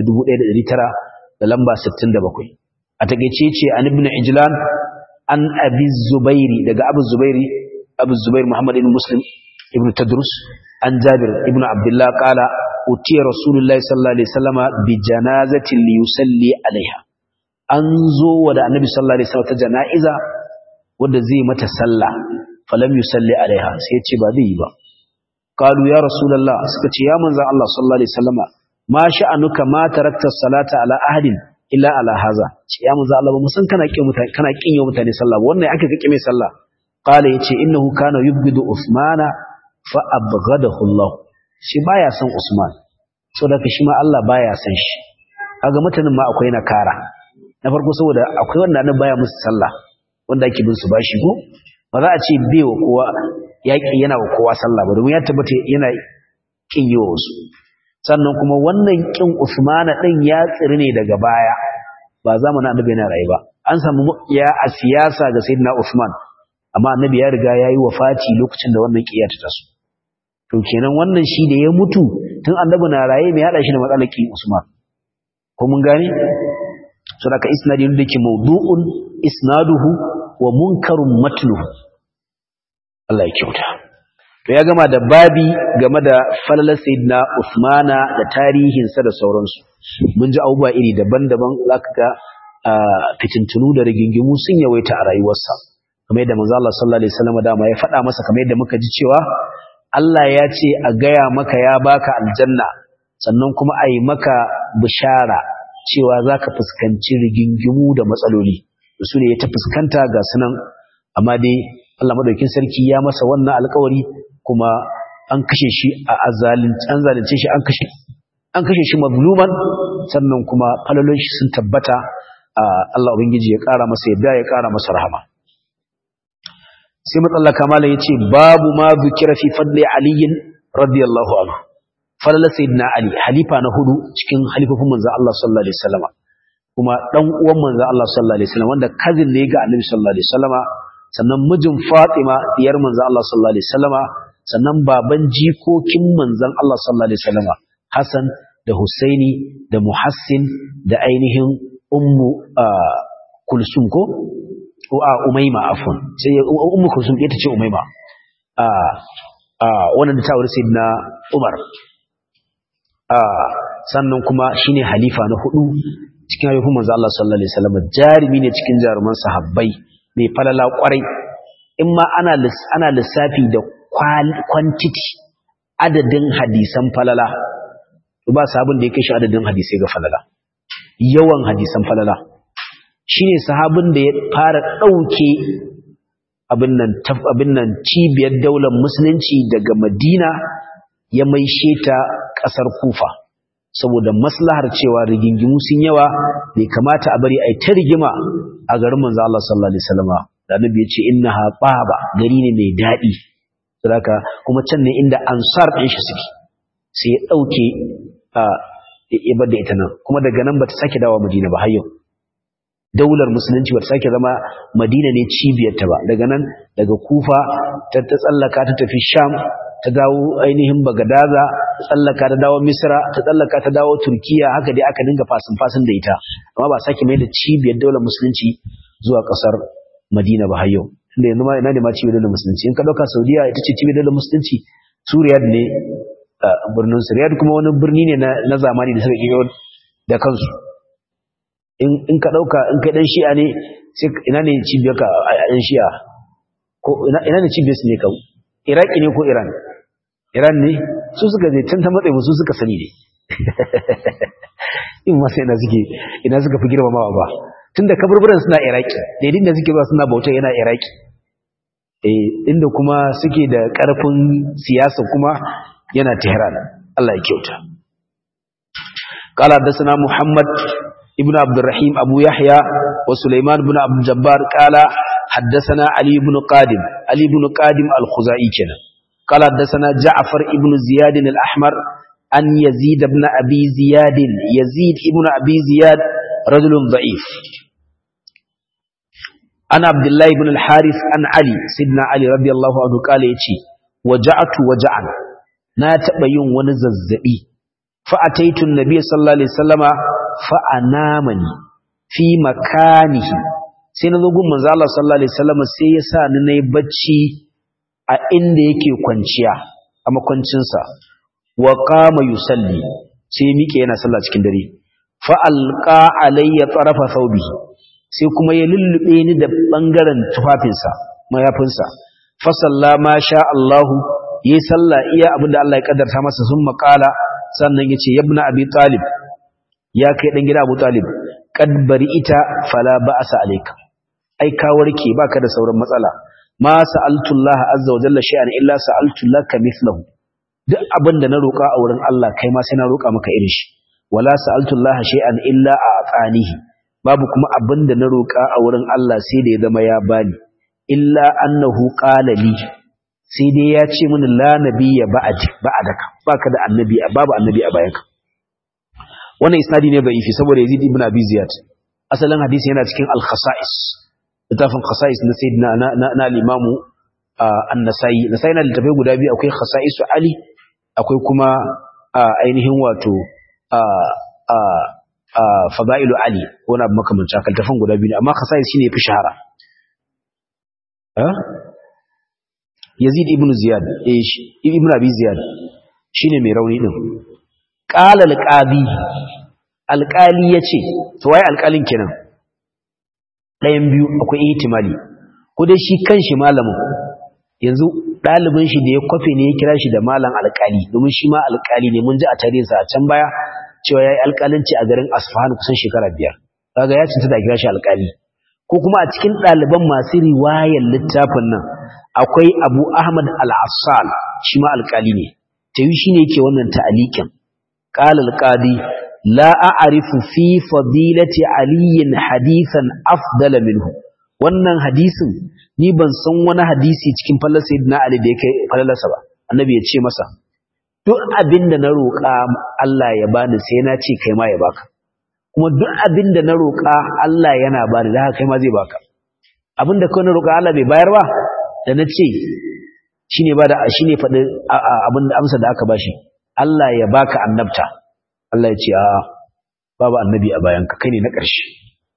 1900 da lamba 67 a takeice ce an ibn ijlan an abi zubairi daga abu zubairi abu zubair muhammad ibn muslim ibn tadrus an jabir ibn abdullah qala utiya rasulullahi sallallahu alaihi wasallama bi janazatin li yusalli alaiha an zo wa da annabi sallallahu alaihi wasallam ta janaiza wanda zai mata sallah falam yusalli alaiha sai ya ce ba zai yi ba qalu ya rasulullah suka ce ya manzon Allah sallallahu alaihi wasallama ma sha'anuka ma tarakta salata ala ahadin illa ala haza ce ya manzon Allah ba mu san kana kin mutane kana kin yau mutane sallah ba wannan aka kike mai sallah qala yace innahu kana yubghidu usmana fa abghadahu Allah shi baya son usman saboda shi ma Allah baya son shi kaga mutanen ma akwai nakara na farko saboda akwai wanda nan baya musu sallah wanda ake bin su bashi ko ba za a ce bai wa kowa yaƙi yana wa kowa sallah ba domin ya tabbata yana kin yi wa wasu sannan kuma wannan kin Usmana din ya tsiri ne daga baya ba zamanin annabi yana rayu ba an samu ya a siyasa ga sayyidina Usman amma annabi ya riga yayi wafati lokacin da wannan kiyar ta taso to kenan wannan shi da ya mutu tun annabi na raye mai hada shi da matsalar kin Usman ko mun gane so daga isnadi da ke mawdu'un isnaduhu wa munkarun matnuhu Allah ya kyauta to ya gama da babi game da falalar sayyidina Usmana da tarihinsa da sauransu mun ji abubuwa iri daban-daban zaka ga fitintunu da rigingimu sun yawaita a rayuwarsa kamar yadda manzo Allah sallallahu alaihi wasallam dama ya faɗa masa kamar yadda muka ji cewa Allah ya ce a gaya maka ya baka aljanna sannan kuma a yi maka bishara cewa za ka fuskanci rigingimu da matsaloli su ne ya ta fuskanta ga sunan amma dai Allah madaukin sarki ya masa wannan alkawari kuma an kashe shi a an zalunce shi an kashe an kashe shi mazluman sannan kuma falalon shi sun tabbata Allah ubangiji ya kara masa yadda ya kara masa rahama sai matsallaka malam yace babu ma zikira fi fadli aliyin radiyallahu anhu falala sayyidina ali halifa na hudu cikin halifofin manzon Allah sallallahu alaihi wasallam kuma dan uwan manzon Allah sallallahu alaihi wasallam wanda cousin ne ga annabi sallallahu alaihi wasallam sannan mijin Fatima diyar manzon Allah sallallahu alaihi wasallam sannan baban jikokin manzon Allah sallallahu alaihi wasallam Hassan da Husaini da Muhassin da ainihin ummu Kulsum ko ko a Umayma afwan sai ummu Kulsum ita ce Umayma a a wannan ta aure sayyidina Umar sannan kuma shine halifa na hudu cikin halifin manzo Allah sallallahu alaihi wasallam jarimi ne cikin jaruman sahabbai mai falala kwarai in ma ana ana lissafi da quantity adadin hadisan falala ba sahabin da yake shi adadin hadisai ga falala yawan hadisan falala shine sahabin da ya fara dauke abin nan abin nan cibiyar daular musulunci daga Madina ya maishe ta ƙasar kufa saboda maslahar cewa rigingimu sun yawa bai kamata a bari a yi ta rigima a garin manzo Allah sallallahu alaihi wasallam da annabi ya ce innaha baba gari ne mai daɗi saboda kuma can ne inda ansar ɗin shi suke sai ya ɗauke ya bar da ita nan kuma daga nan bata sake dawo Madina ba har yau daular musulunci bata sake zama Madina ne cibiyarta ba daga nan daga Kufa ta tsallaka ta tafi Sham ta dawo ainihin bagadaza ta tsallaka ta dawo misra ta tsallaka ta dawo turkiya haka dai aka dinga fasin fasin da ita amma ba sake mai da cibiyar daular musulunci zuwa kasar madina ba har yau tunda yanzu ma ina ne ma cibiyar daular musulunci in ka dauka saudiya ita ce cibiyar daular musulunci su riyad ne birnin su riyad kuma wani birni ne na zamani da suka kiro da kansu in ka dauka in kai dan shi'a ne sai ina ne cibiyar ka a dan shi'a ko ina ne cibiyar su ne ka iraki ne ko iran Iran ne su suka je can ta matsayi su suka sani ne in masu ina suke ina suka fi girmamawa ba tun da kaburburan suna Iraki daidai da suke zuwa suna bauta yana Iraki eh inda kuma suke da karfin siyasa kuma yana Tehran Allah ya kyauta قال حدثنا محمد ابن عبد الرحيم أبو يحيى وسليمان بن عبد الجبار قال حدثنا علي بن قادم علي بن قادم الخزائي كنا قال حدثنا جعفر ابن زياد الأحمر أن يزيد بن أبي زياد يزيد ابن أبي زياد رجل ضعيف أنا عبد الله بن الحارث عن علي سيدنا علي رضي الله عنه قال يتي وجعت وجعا ناتبين ونززئي فأتيت النبي صلى الله عليه وسلم فأنامني في مكانه sai na zo gun manzo Allah sallallahu alaihi wasallam sai ya sa ni nayi bacci a inda yake kwanciya a makwancinsa wa qama yusalli sai miƙe yana sallah cikin dare fa alqa alayya tarafa thawbihi sai kuma ya lullube ni da bangaren tufafinsa mayafinsa fa sallama sha Allah yi sallah iya abinda Allah ya kaddarta masa sun makala sannan yace yabna abi talib ya kai dan gida abu talib kad bari ita fala ba'sa alayka ai ka warke baka da sauran matsala ma sa'altullah azza wa jalla shay'an illa sa'altulaka mithlahu duk abinda na roka a wurin Allah kai ma sai na roka maka irin shi wala sa'altullah shay'an illa a'tanihi babu kuma abinda na roka a wurin Allah sai da ya zama ya bani illa annahu qala li sai dai ya ce mini la nabiyya ba'di ba'daka baka da annabi babu annabi a bayanka wannan isnadi ne da'ifi saboda Yazid ibn Abi Ziyad asalin hadisi yana cikin al-khasa'is littafin khasa'is na sayyidina na na al-imamu an-nasai nasai na littafai guda biyu akwai khasa'isu ali akwai kuma ainihin wato fada'ilu ali wani abu makamancin haka littafin guda biyu amma khasa'is shine yafi shahara yazid ibn ziyad ibn abi ziyad shine mai rauni din qala al-qadi alqali yace to wai alqalin kenan ɗayan biyu akwai ihtimali ko dai shi kanshi malamin yanzu ɗalibin shi da ya kwafe ne ya kira shi da malam alƙali domin shi ma alƙali ne mun ji a tarihinsa a can baya cewa ya yi alƙalanci a garin asfahan kusan shekara biyar kaga ya cinta da kira shi alƙali ko kuma a cikin ɗaliban masu riwayar littafin nan akwai abu ahmad al-assal shi ma alƙali ne ta yi shi ne ke wannan ta'alikin ƙala alƙadi la a'rifu fi fadilati aliyin hadithan afdala minhu wannan hadisin ni ban san wani hadisi cikin fallar sayyidina ali da yake fallarsa ba annabi ya ce masa duk abinda na roƙa Allah ya bani sai na ce kai ma ya baka kuma duk abinda na roƙa Allah yana bani da haka kai ma zai baka abinda kai na roƙa Allah bai bayar ba da na ce shine ba da shine faɗi abinda amsa da aka bashi Allah ya baka annabta Allah ya ce a babu annabi a bayanka kai ne na ƙarshe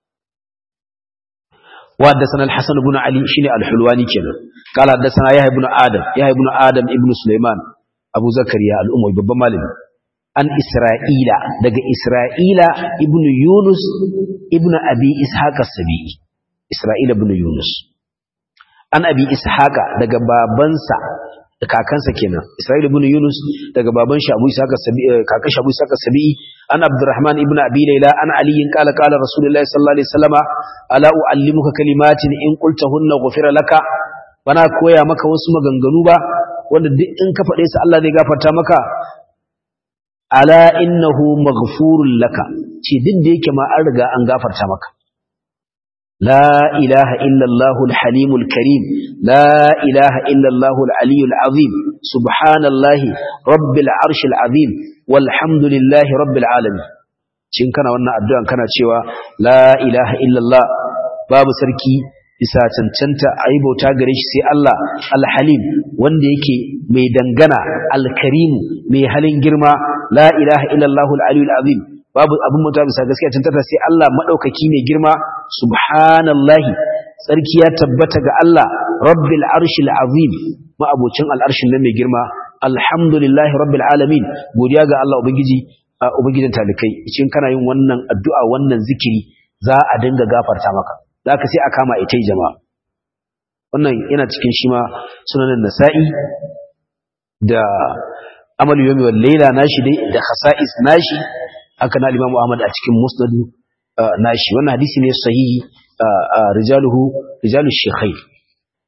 وحدثنا الحسن بن علي شيني الحلواني كنا قال حدثنا يحيى بن آدم يحيى بن آدم ابن سليمان أبو زكريا الأموي بابا مالك عن إسرائيل دق إسرائيل ابن يونس ابن أبي إسحاق السبيعي إسرائيل ابن يونس عن أبي إسحاق دق بابنسا kakansa kenan Isra'il ibn Yunus daga baban shi Abu Ishaq as-Sabi'i kakan shi Abu Ishaq as-Sabi'i an Abdurrahman ibn Abi Layla an Ali qala qala Rasulullahi sallallahu alaihi wasallama ala uallimuka kalimatin in qultahunna ghufira laka bana koya maka wasu maganganu ba wanda duk in ka faɗe su Allah zai gafarta maka ala innahu maghfurun laka ce duk da yake ma an riga an gafarta maka لا إله إلا الله الحليم الكريم لا إله إلا الله العلي العظيم سبحان الله رب العرش العظيم والحمد لله رب العالمين shin kana wannan addu'an kana cewa la ilaha illallah babu sarki bisa cancanta ayi bauta gare shi sai Allah alhalim wanda yake mai dangana alkarimu mai halin girma la ilaha illallah aliyul azim babu abin mutuwa bisa gaskiya cancanta sai Allah madaukaki mai girma subhanallahi tsarki ya tabbata ga Allah rabbil arshil azim ma'abocin al'arshin nan mai girma alhamdulillahi rabbil alamin godiya ga Allah ubangiji ubangijin talikai cikin kana yin wannan addu'a wannan zikiri za a dinga gafarta maka zaka sai a kama ita jama'a wannan yana cikin shi ma sunanin nasa'i da amalu yawmi wal layla nashi dai da khasa'is nashi haka na Imam Ahmad a cikin Musnad nashi wannan hadisi ne sahihi rijaluhu rijalu shaykhain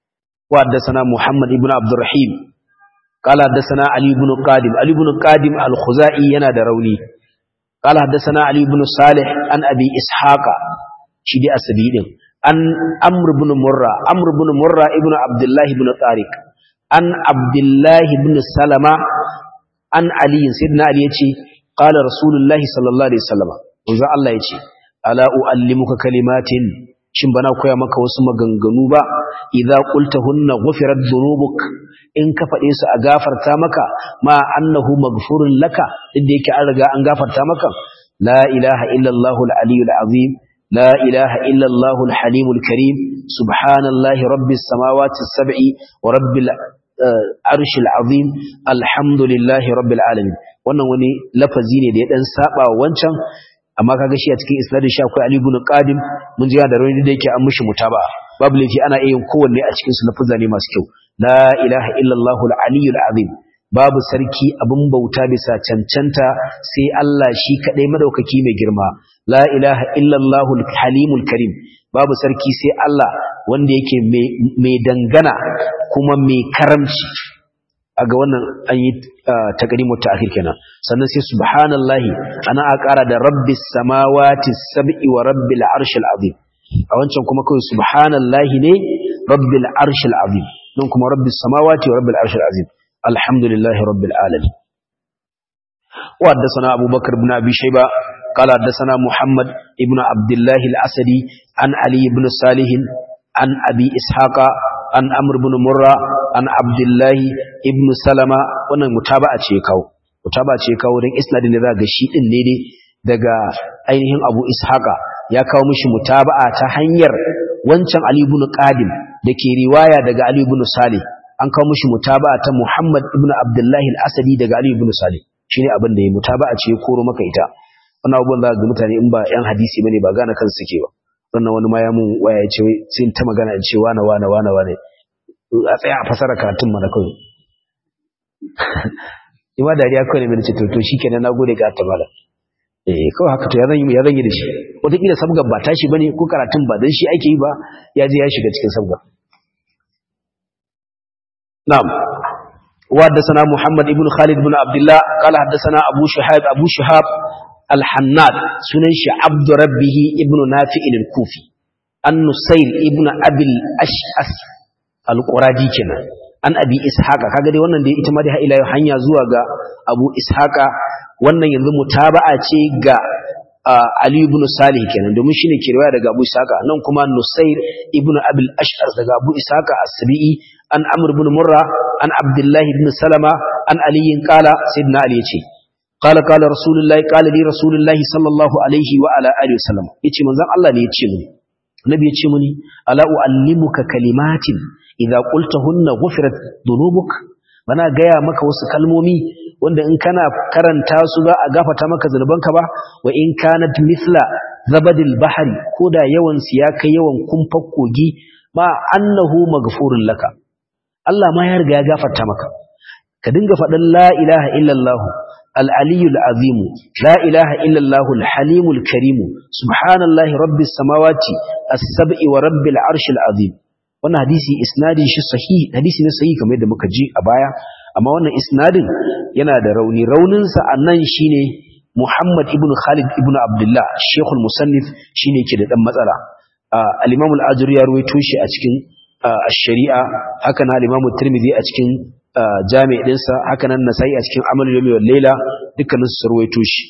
wa haddathana Muhammad ibn Abdurrahim qala haddathana Ali ibn Qadim Ali ibn Qadim al-Khuzai yana da rauni qala haddathana Ali ibn Salih an Abi Ishaqa shi dai asabi din an Amr ibn Murra Amr ibn Murra ibn Abdullah ibn Tariq an Abdullah ibn Salama an Ali sayyidina Ali yace qala Rasulullahi sallallahu alaihi wasallam manzo Allah yace ala uallimuka kalimatin shin bana koya maka wasu maganganu ba idza qultahunna ghufirat dhunubuk in ka fade su a gafarta maka ma annahu maghfurun laka inda yake an riga an gafarta maka la ilaha illa allahul aliyyul azim la ilaha illa allahul halimul karim subhanallahi rabbis samawati sab'i wa rabbil arshil azim alhamdulillahi rabbil alamin wannan wani lafazi ne da ya dan saba wancan amma kaga shi a cikin isnadin shi akwai Ali ibn Qadim mun ji da rauni da yake an mishi mutaba babu laifi ana iya yin kowanne a cikin su lafuzza ne masu kyau la ilaha illallah al-aliyyul azim babu sarki abin bauta bisa cancanta sai Allah shi kadai madaukaki mai girma la ilaha illallah al-halimul karim babu sarki sai Allah wanda yake mai dangana kuma mai karamci aga wannan an yi takadimu ta'khir kenan sannan sai subhanallahi ana a ƙara da rabbis samawati sab'i wa rabbil arshil azim a wancan kuma kawai subhanallahi ne rabbil arshil azim don kuma rabbis samawati wa rabbil arshil azim alhamdulillahi rabbil alamin wa haddathana abubakar ibn abi shayba قال حدثنا محمد ابن عبد الله الأسدي عن علي بن صالح عن أبي إسحاق an amr ibn murra an abdullahi ibn salama wannan mutaba'a ce kawo mutaba'a ce kawo dan isnadin da ga shi din ne daga ainihin abu ishaqa ya kawo mishi mutaba'a ta hanyar wancan ali ibn qadim dake riwaya daga ali ibn salih an kawo mishi mutaba'a ta muhammad ibn abdullahi al-asadi daga ali ibn salih shine abin da ya mutaba'a ce koro maka ita wannan abubuwan za ga mutane in ba yan hadisi bane ba gane kansu suke ba sannan wani ma ya mun waya ce sai ta magana ce wane wane wane wane a tsaya a fasara karatun mana kawai ima dariya kawai ne mai ce to shikenan nagode ga ta mala eh kawai haka to ya zan yi ya zan yi da shi wataƙila sabgar ba tashi bane ko karatun ba dan shi ake yi ba ya je ya shiga cikin sabgar na'am وحدثنا محمد ابن خالد بن عبد الله قال حدثنا أبو شهاب أبو شهاب الحناد سننش عبد ربه ابن نافع الكوفي النصير ابن أبي الأشأس القرادي كنا an abi ishaqa kaga dai wannan da ita ma dai ila hanya zuwa ga abu ishaqa wannan yanzu mutaba'a ce ga ali ibn salih kenan domin shine ke riwaya daga abu ishaqa nan kuma nusair ibn abil ash'ar daga abu ishaqa as-sabi'i an amr ibn murra an abdullah ibn salama an ali qala sayyidina ali yace qala qala rasulullahi qala li rasulullahi sallallahu alaihi wa ala alihi wasallam yace manzon Allah ne yace mini annabi yace mini ala uallimuka kalimatin idza qultahunna ghufirat dhunubuk bana gaya maka wasu kalmomi wanda in kana karanta su za a gafata maka zanubanka ba wa in kanat mithla zabadil bahri koda yawan su ya kai yawan kumfar kogi ma annahu maghfurun laka Allah ma ya riga ya gafarta maka ka dinga faɗin la ilaha illallah al-aliyyul azim la ilaha illallah al-halimul karim subhanallahi rabbis samawati as-sab'i wa rabbil arshil azim wannan hadisi isnadin shi sahihi hadisi ne sahihi kamar yadda muka ji a baya amma wannan isnadin yana da rauni raunin sa annan shine Muhammad ibn Khalid ibn Abdullah Sheikh al-Musannif shine ke da dan matsala al-Imam al-Ajuri ya ruwaito shi a cikin ash-Shari'a haka na al-Imam tirmidhi a cikin jami' dinsa haka nan Nasa'i a cikin Amal yawmi wal Layla dukkanin su ruwaito shi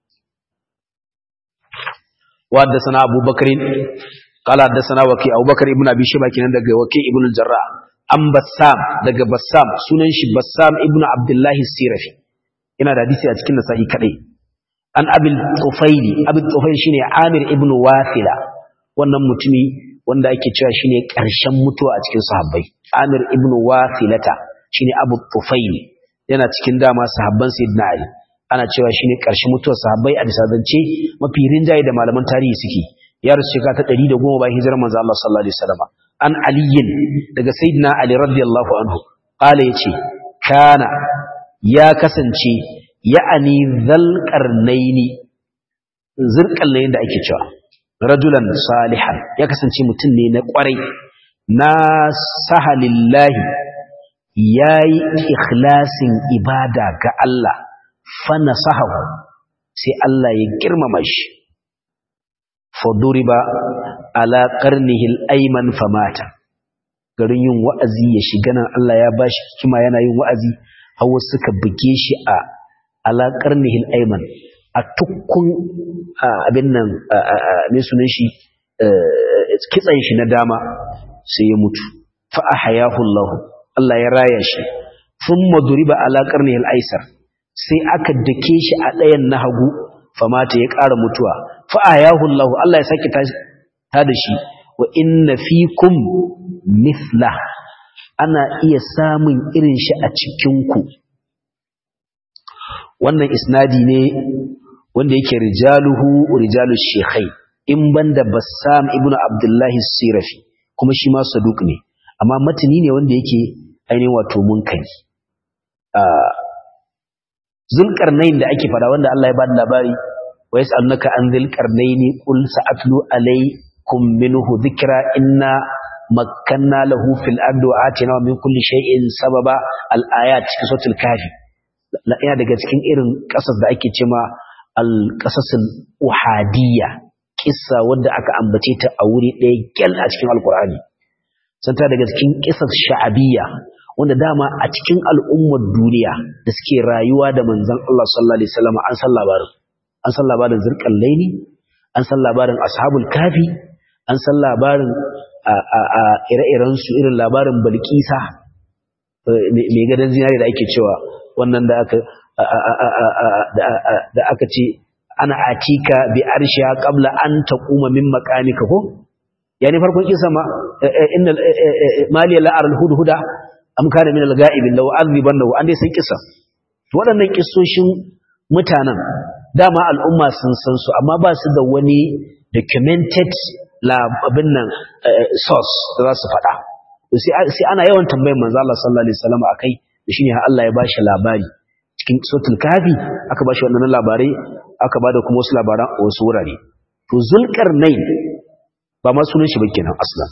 wa haddathana Abu Bakr قال حدثنا وكي ابو بكر ابن ابي شيبه كان daga waki ibn al-jarrah an bassam daga bassam sunan shi bassam ibn abdullah sirafi ina da hadisi a cikin nasa'i kadai an abil tufaili abil tufaili shine amir ibn wasila wannan mutumi wanda ake cewa shine karshen mutuwa a cikin sahabbai amir ibn wasilata shine abu tufaili yana cikin dama sahabban sayyidina ali ana cewa shine karshen mutuwar sahabbai a bisa zance mafi rinjaye da malaman tarihi suke ya rasu shekara ta ɗari da goma bayan hijirar manzo Allah sallallahu alaihi wasallam an aliyin daga sayyidina ali radiyallahu anhu qala yace kana ya kasance ya'ani zal qarnaini zirqallain da ake cewa rajulan salihan ya kasance mutum ne na kwarai na sahalillahi yayi ikhlasin ibada ga Allah fa nasahahu sai Allah ya girmama shi faduriba ala qarnihi al-ayman famata garin yin wa'azi ya shiga nan Allah ya bashi hikima yana yin wa'azi hawa suka buge shi a ala qarnihi al-ayman a tukkun abin nan me sunan shi kitsan shi na dama sai ya mutu fa ahyahu Allah Allah ya raya shi thumma duriba ala qarnihi al-aysar sai aka dake shi a ɗayan na hagu famata ya ƙara mutuwa fa'ayahu Allah Allah ya sake ta da shi wa inna fikum mithla ana iya samun irin shi a cikinku wannan isnadi ne wanda yake rijaluhu rijalu shekhai in banda bassam ibnu abdullahi sirafi kuma shi ma saduk ne amma matani ne wanda yake ainihin wato munkari zulkarnain da ake fada wanda Allah ya bada labari wa yas'alunaka an zulkarnaini qul sa'atlu alaykum minhu dhikra inna makkanna lahu fil ardi wa atina min kulli shay'in sababa al ayat cikin suratul kafi yana daga cikin irin kasas da ake cewa al qasasul uhadiyya kissa wanda aka ambace ta a wuri ɗaya gyal a cikin alqur'ani santa daga cikin qisas sha'abiyya wanda dama a cikin al'ummar duniya da suke rayuwa da manzon Allah sallallahu alaihi wasallam an san labarin an san labarin zirqal laili an san labarin ashabul kafi an san labarin a ire-iren su irin labarin balkisa mai gadan zinari da ake cewa wannan da aka da aka ce ana atika bi arshiha qabla an taquma min maqamika ko yani farkon kisa ma innal maliya la aral hudhuda am kana min al-ga'ibin law azibannahu an dai san kisa to waɗannan kissoshin mutanen dama al'umma sun san su amma ba su da wani documented abin nan source da za su faɗa sai ana yawan tambayar manzo Allah sallallahu alaihi wasallam akai da shine har Allah ya bashi labari cikin suratul kafi aka bashi wannan labarai aka bada kuma wasu labaran a wasu wurare to zulqarnain ba ma sunan shi ba kenan aslan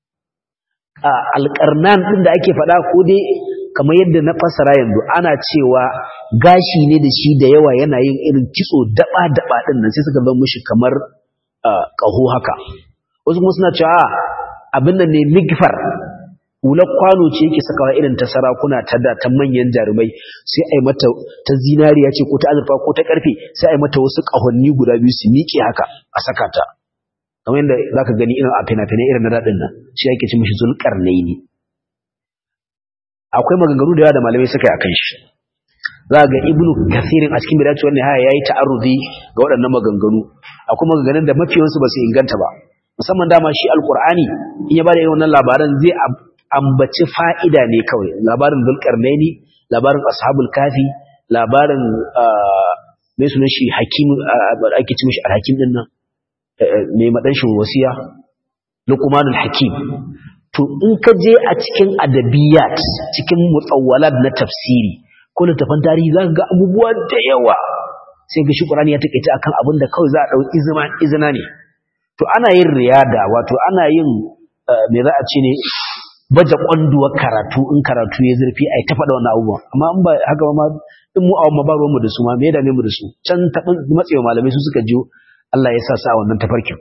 a alqarnan din da ake faɗa ko dai kamar yadda na fasara yanzu ana cewa gashi ne da shi da yawa yana yin irin kitso daba daba din nan sai suka zama mishi kamar ƙaho haka wasu kuma suna cewa abin nan ne migfar hular kwano ce yake sakawa irin ta sarakuna ta da ta manyan jarumai sai a yi mata ta zinariya ce ko ta azurfa ko ta karfe sai a yi mata wasu ƙahonni guda biyu su miƙe haka a saka ta kamar yadda za ka gani irin a fina-finai irin na daɗin nan shi ake ci mishi zulƙarnai ne akwai maganganu da yawa da malamai suka yi a kan shi za ga ibnu kasirin a cikin bidaci wannan haya yayi ta'arruzi ga waɗannan maganganu akwai maganganun da mafiyansu ba su inganta ba musamman dama shi alqur'ani in ya bada irin wannan labaran zai ambaci fa'ida ne kawai labarin zulqarnaini labarin ashabul kafi labarin mai sunan shi hakim ake ci mishi alhakim din nan mai madanshin wasiya luqmanul hakim to in ka je a cikin adabiyat cikin mutawwalat na tafsiri ko littafin tarihi za ka ga abubuwa da yawa sai ga shi ƙurani ya taƙaice akan abin da kawai za a ɗau izina ne to ana yin riyada wato ana yin me za a ce ne baje ƙwanduwar karatu in karatu ya zurfi a yi ta faɗa wannan abubuwan amma in ba haka ba ma in mu awon ba mu da su ma me ya dame mu da su can taɓin matsewa malamai su suka jiyo Allah ya sa su a wannan tafarkin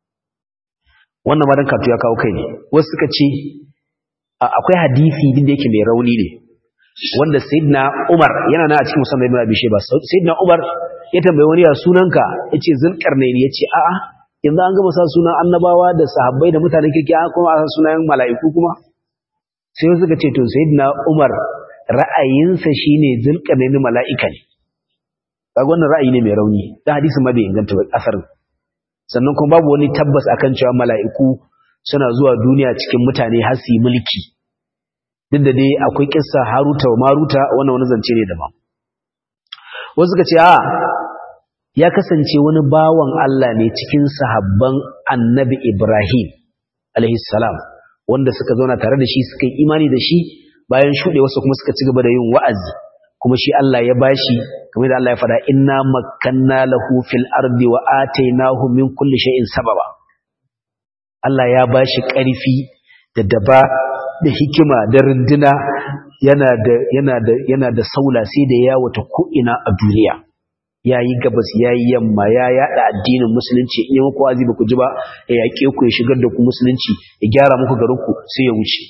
wannan ma dan karatu ya kawo kai ne wasu suka ce akwai hadisi din da yake mai rauni ne wanda sayyidina Umar yana na a cikin musamman ibn Abi Shayba sayyidina Umar ya tambaye wani ya sunanka yace Zulkarnain yace a'a yanzu an gama sa sunan annabawa da sahabbai da mutanen kirki an kuma sa sunan mala'iku kuma sai suka ce to sayyidina Umar ra'ayinsa shine Zulkarnain mala'ika ne kaga wannan ra'ayi ne mai rauni da hadisin ma bai inganta ba asarin sannan kuma babu wani tabbas akan cewa mala'iku suna zuwa duniya cikin mutane har su yi mulki duk da dai akwai kissa haruta wa maruta wannan wani zance ne daban wasu suka ce a ya kasance wani bawan Allah ne cikin sahabban annabi Ibrahim salam wanda suka zauna tare da shi suka yi imani da shi bayan shuɗe wasu kuma suka ci gaba da yin wa'azi kuma shi Allah ya bashi kamar da Allah ya faɗa inna makkanna lahu fil ardi wa atainahu min kulli shay'in sababa Allah ya bashi ƙarfi da daba da hikima da runduna yana da yana da yana da saula sai da ya wata ko'ina a duniya yayi gabas yayi yamma ya yada addinin musulunci in yi muku wazi ba ku ji ba ya yake ku ya shigar da ku musulunci ya gyara muku garin ku sai ya wuce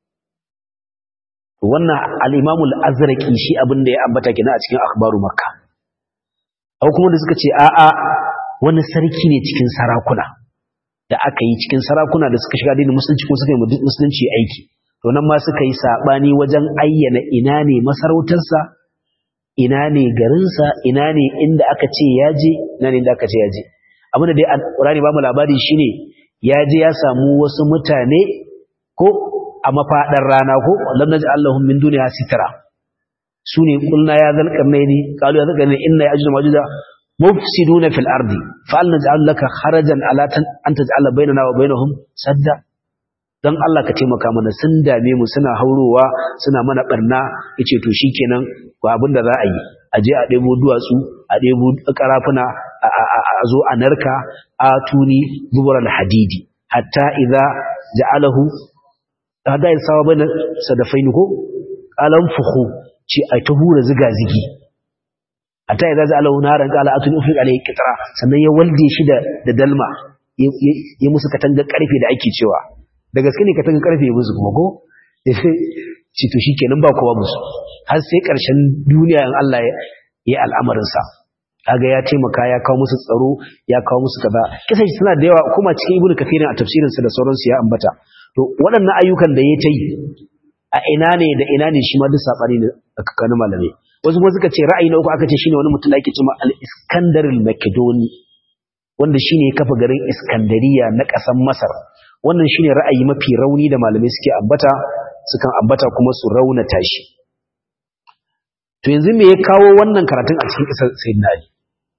wannan al-Imam al-Azraqi shi abin da ya ambata kina a cikin akhbaru makka akwai kuma da suka ce a'a wani sarki ne cikin sarakuna da aka yi cikin sarakuna da suka shiga addinin musulunci ko suka yi musulunci aiki to nan ma suka yi sabani wajen ayyana ina ne masarautarsa ina ne garinsa ina ne inda aka ce ya je ina ne inda aka ce ya je abinda dai alƙurani ba mu labari shine ya je ya samu wasu mutane ko a mafaɗar rana ko lam naj'al lahum min duniya sitra sune kulna ya zal qarnaini qalu ya zal qarnaini inna ya'juj majuja mufsiduna fil ardi fa al naj'al laka kharajan ala an taj'ala bainana wa bainahum sadda dan Allah ka taimaka mana sun dame mu suna haurowa suna mana barna yace to shikenan ko abin da za a yi a je a ɗebo duwatsu a ɗebo karafuna a zo a narka a tuni zubar hadidi hatta idza ja'alahu hada ya sawa bane sadafaini ko qalan fukhu ce ai ta hura ziga zigi hatta idza ja'alahu naran qala atun ufriq alayhi qitra sannan ya walde shi da da dalma ya musu katanga karfe da ake cewa da gaske ne katanga karfe ya musu kuma ko ci to shikenan ba kowa musu har sai karshen duniya in Allah ya yi al'amarin sa kaga ya taimaka ya kawo musu tsaro ya kawo musu kaza kisan suna da yawa kuma cikin ibnu kafirin a tafsirin sa da sauransu ya ambata to waɗannan ayyukan da ya ta yi a ina ne da ina ne shi ma duk sabani ne a kakkanin malamai wasu kuma suka ce ra'ayi na uku aka ce shine wani mutum da ake cewa al-iskandar al-makedoni wanda shine ya kafa garin iskandariya na ƙasar masar wannan shine ra'ayi mafi rauni da malamai suke ambata sukan ambata kuma su raunata shi to yanzu me ya kawo wannan karatun a cikin ƙasar sayyidina ali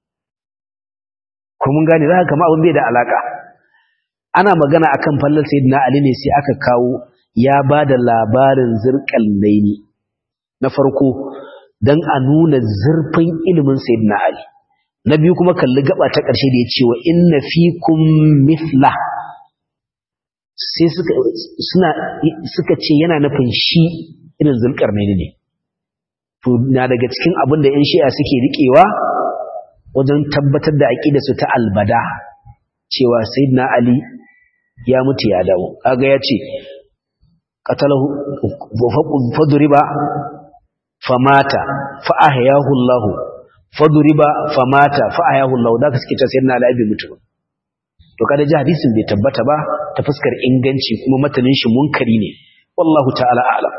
ko mun gane zaka kama abin bai da alaka ana magana akan fallar sayyidina ali ne sai aka kawo ya bada labarin zirqal laini na farko dan a nuna zurfin ilimin sayyidina ali na biyu kuma kalli gaba ta ƙarshe da ya ce wa inna fikum mithla sai suka suna suka ce yana nufin shi irin zulkarnaini ne to na daga cikin abin da 'yan shi'a suke riƙewa wajen tabbatar da aƙida su ta albada cewa sayyidina ali ya mutu ya dawo kaga ya ce qatalahu fadriba famata fa ahyahu Allah fadriba famata fa ahyahu Allah da ka suke ta sayyidina ali bai mutu to kada ji hadisin bai tabbata ba ta fuskar inganci kuma matanin shi munkari ne wallahu ta'ala a'lam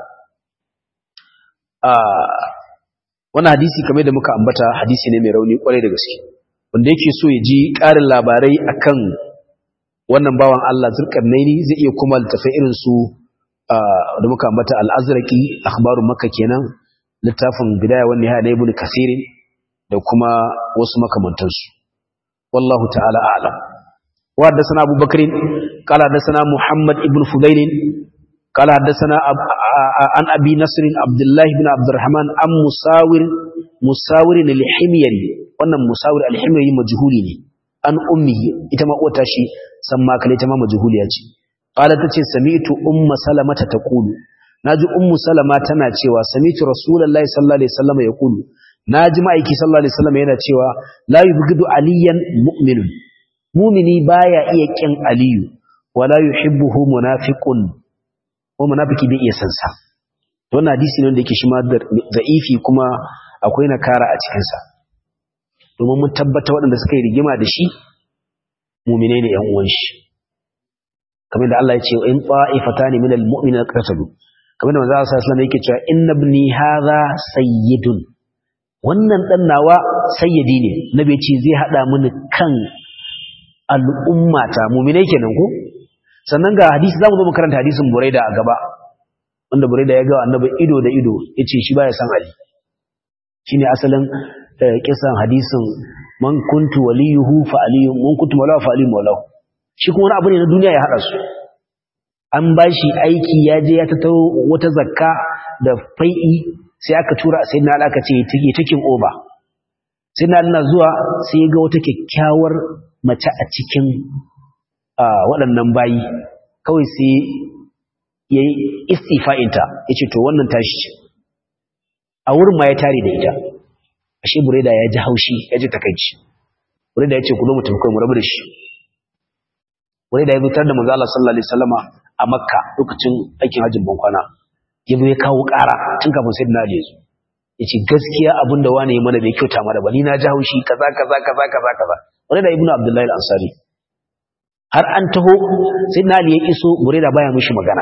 wannan hadisi kamar da muka ambata hadisi ne mai rauni kwarai da gaske wanda yake so ya ji ƙarin labarai akan wannan bawan Allah zulkarnaini zai iya kuma littafai irin su da muka ambata al-azraqi akhbarun makka kenan littafin bidaya wa nihaya na ibn kasir da kuma wasu makamantansu wallahu ta'ala a'lam wa haddathana abubakar qala haddathana muhammad ibn fudail قال حدثنا عن أبي نصر عبد الله بن عبد الرحمن أم مساور مساور الحميري وأن مساور الحميري مجهولي أن أمه إتما أوتاشي سما كان إتما مجهولي أجي قالت تتي سمعت أم سلمة تقول ناجي أم سلمة تنا تشيوا سمعت رسول الله صلى الله عليه وسلم يقول ناجي مايكي صلى الله عليه وسلم yana cewa la yubghidu aliyan mu'minun mu'mini baya iya kin aliyu wala yuhibbuhu munafiqun ko munafiki bai iya san sa wannan hadisi ne wanda yake shi ma da'ifi kuma akwai nakara a cikin sa domin mun tabbata waɗanda suka yi rigima da shi mu'mine ne ƴan uwan shi kamar da Allah ya ce in qa'ifatani minal mu'minina qatalu kamar da manzo Allah sallallahu alaihi wasallam yake cewa inna ibni hadha sayyidun wannan dan nawa sayyidi ne nabi ce zai hada mini kan al'ummata mu'mine kenan ko sannan ga hadisi zamu zo mu karanta hadisin Buraida a gaba wanda Buraida ya ga annabi ido da ido yace shi baya san Ali shine asalin kisan hadisin man kuntu waliyuhu fa aliyun man kuntu mawla fa aliyun mawla shi kuma wani abu ne na duniya ya hada su an bashi aiki ya je ya tattaro wata zakka da fai'i sai aka tura sai na aka ce take takin oba sai na na zuwa sai ga wata kyakkyawar mace a cikin waɗannan bayi kawai sai yayi istifa'inta yace to wannan tashi ce a wurin ma ya tare da ita ashe bureda ya ji haushi ya ji takaici bureda ya ce ku zo mu tafi kai mu rabu da shi bureda ya zutar da manzo Allah sallallahu alaihi wasallama a makka lokacin aikin hajjin bankwana ya zo ya kawo ƙara tun kafin sayyidina ali ya zo ya ce gaskiya abin da wani ya mana bai kyauta mana ba ni na ji haushi kaza kaza kaza kaza kaza bureda ibnu abdullahi al-ansari har an taho sayyidina ali ya iso bureda baya mishi magana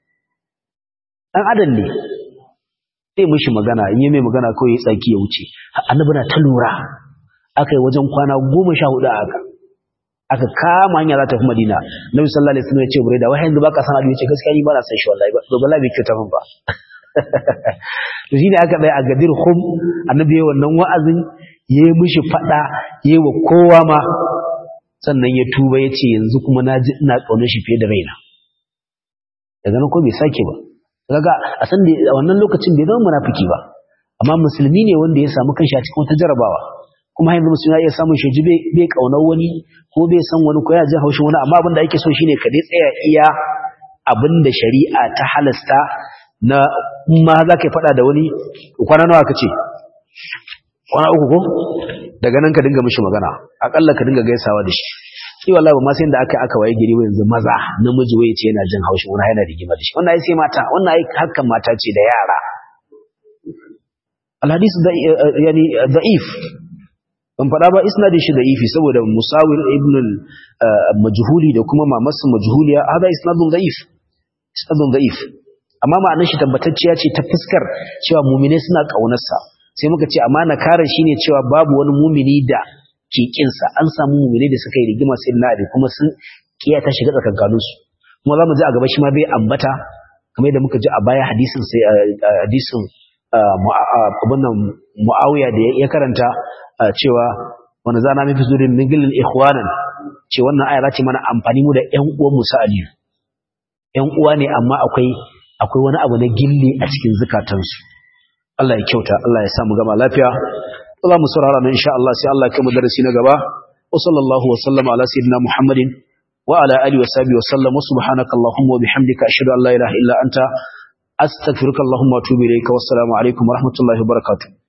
dan adam ne sai mishi magana in yi mai magana kawai ya tsaki ya wuce annabi na ta lura aka yi wajen kwana goma sha hudu a haka aka kama hanya za ta fi madina nabi sallallahu alaihi wasallam ya ce bureda wai yanzu baka san adu ya ce gaskiya ni ba na san shi wallahi ba to wallahi bai kyauta min ba to shine aka bai a gadir khum annabi ya wannan wa'azin ya yi mishi fada ya yi wa kowa ma sannan ya tuba ya ce yanzu kuma na ji ina ƙaunar shi fiye da raina daga nan ko bai sake ba kaga a san da a wannan lokacin bai zama munafiki ba amma musulmi ne wanda ya samu kanshi a cikin wata jarabawa kuma yanzu musulmi ya iya samun shi bai bai kaunar wani ko bai san wani ko ya jin haushin wani amma abin da ake so shine ka dai tsaya iya abin da shari'a ta halasta na ma za ka yi faɗa da wani kwana nawa ka ce kwana uku ko daga nan ka dinga mishi magana akalla ka dinga gaisawa da shi shi wallahi ba ma sai da aka aka waye gari yanzu maza namiji waye ce yana jin haushin wani yana rigima da shi wannan ai sai mata wannan ai harkan mata ce da yara alhadis da yani da'if ban fada ba isnadin shi da'ifi saboda musawir ibn majhuli da kuma mamas majhuliya hada isnadun da'if isnadun da'if amma ma'anar shi tabbatacciya ce ta fuskar cewa mu'mine suna kaunarsa sai muka ce amma nakarar shine cewa babu wani mu'mini da ke kinsa an samu mu'mini da suka yi rigima sai na abi kuma sun kiyata shiga tsakankanin su kuma zamu ji a gaba shi ma bai ambata kamar yadda muka ji a baya hadisin sai hadisin abin nan muawiya da ya karanta cewa wani zana mafi zurin mingilin ikhwanan ce wannan aya ce mana amfani mu da ƴan uwan musa aliyu ƴan uwa ne amma akwai akwai wani abu na gilli a cikin zukatansu Allah ya kyauta Allah ya samu gama lafiya za mu saurara nan insha Allah sai Allah ya kai mu darasi na gaba wa sallallahu wa sallama ala sayyidina Muhammadin wa ala alihi wa sahbihi wa sallam wa subhanaka allahumma wa bihamdika ashhadu an la ilaha illa anta astaghfiruka allahumma wa atubu ilayka wassalamu alaikum wa rahmatullahi wa barakatuh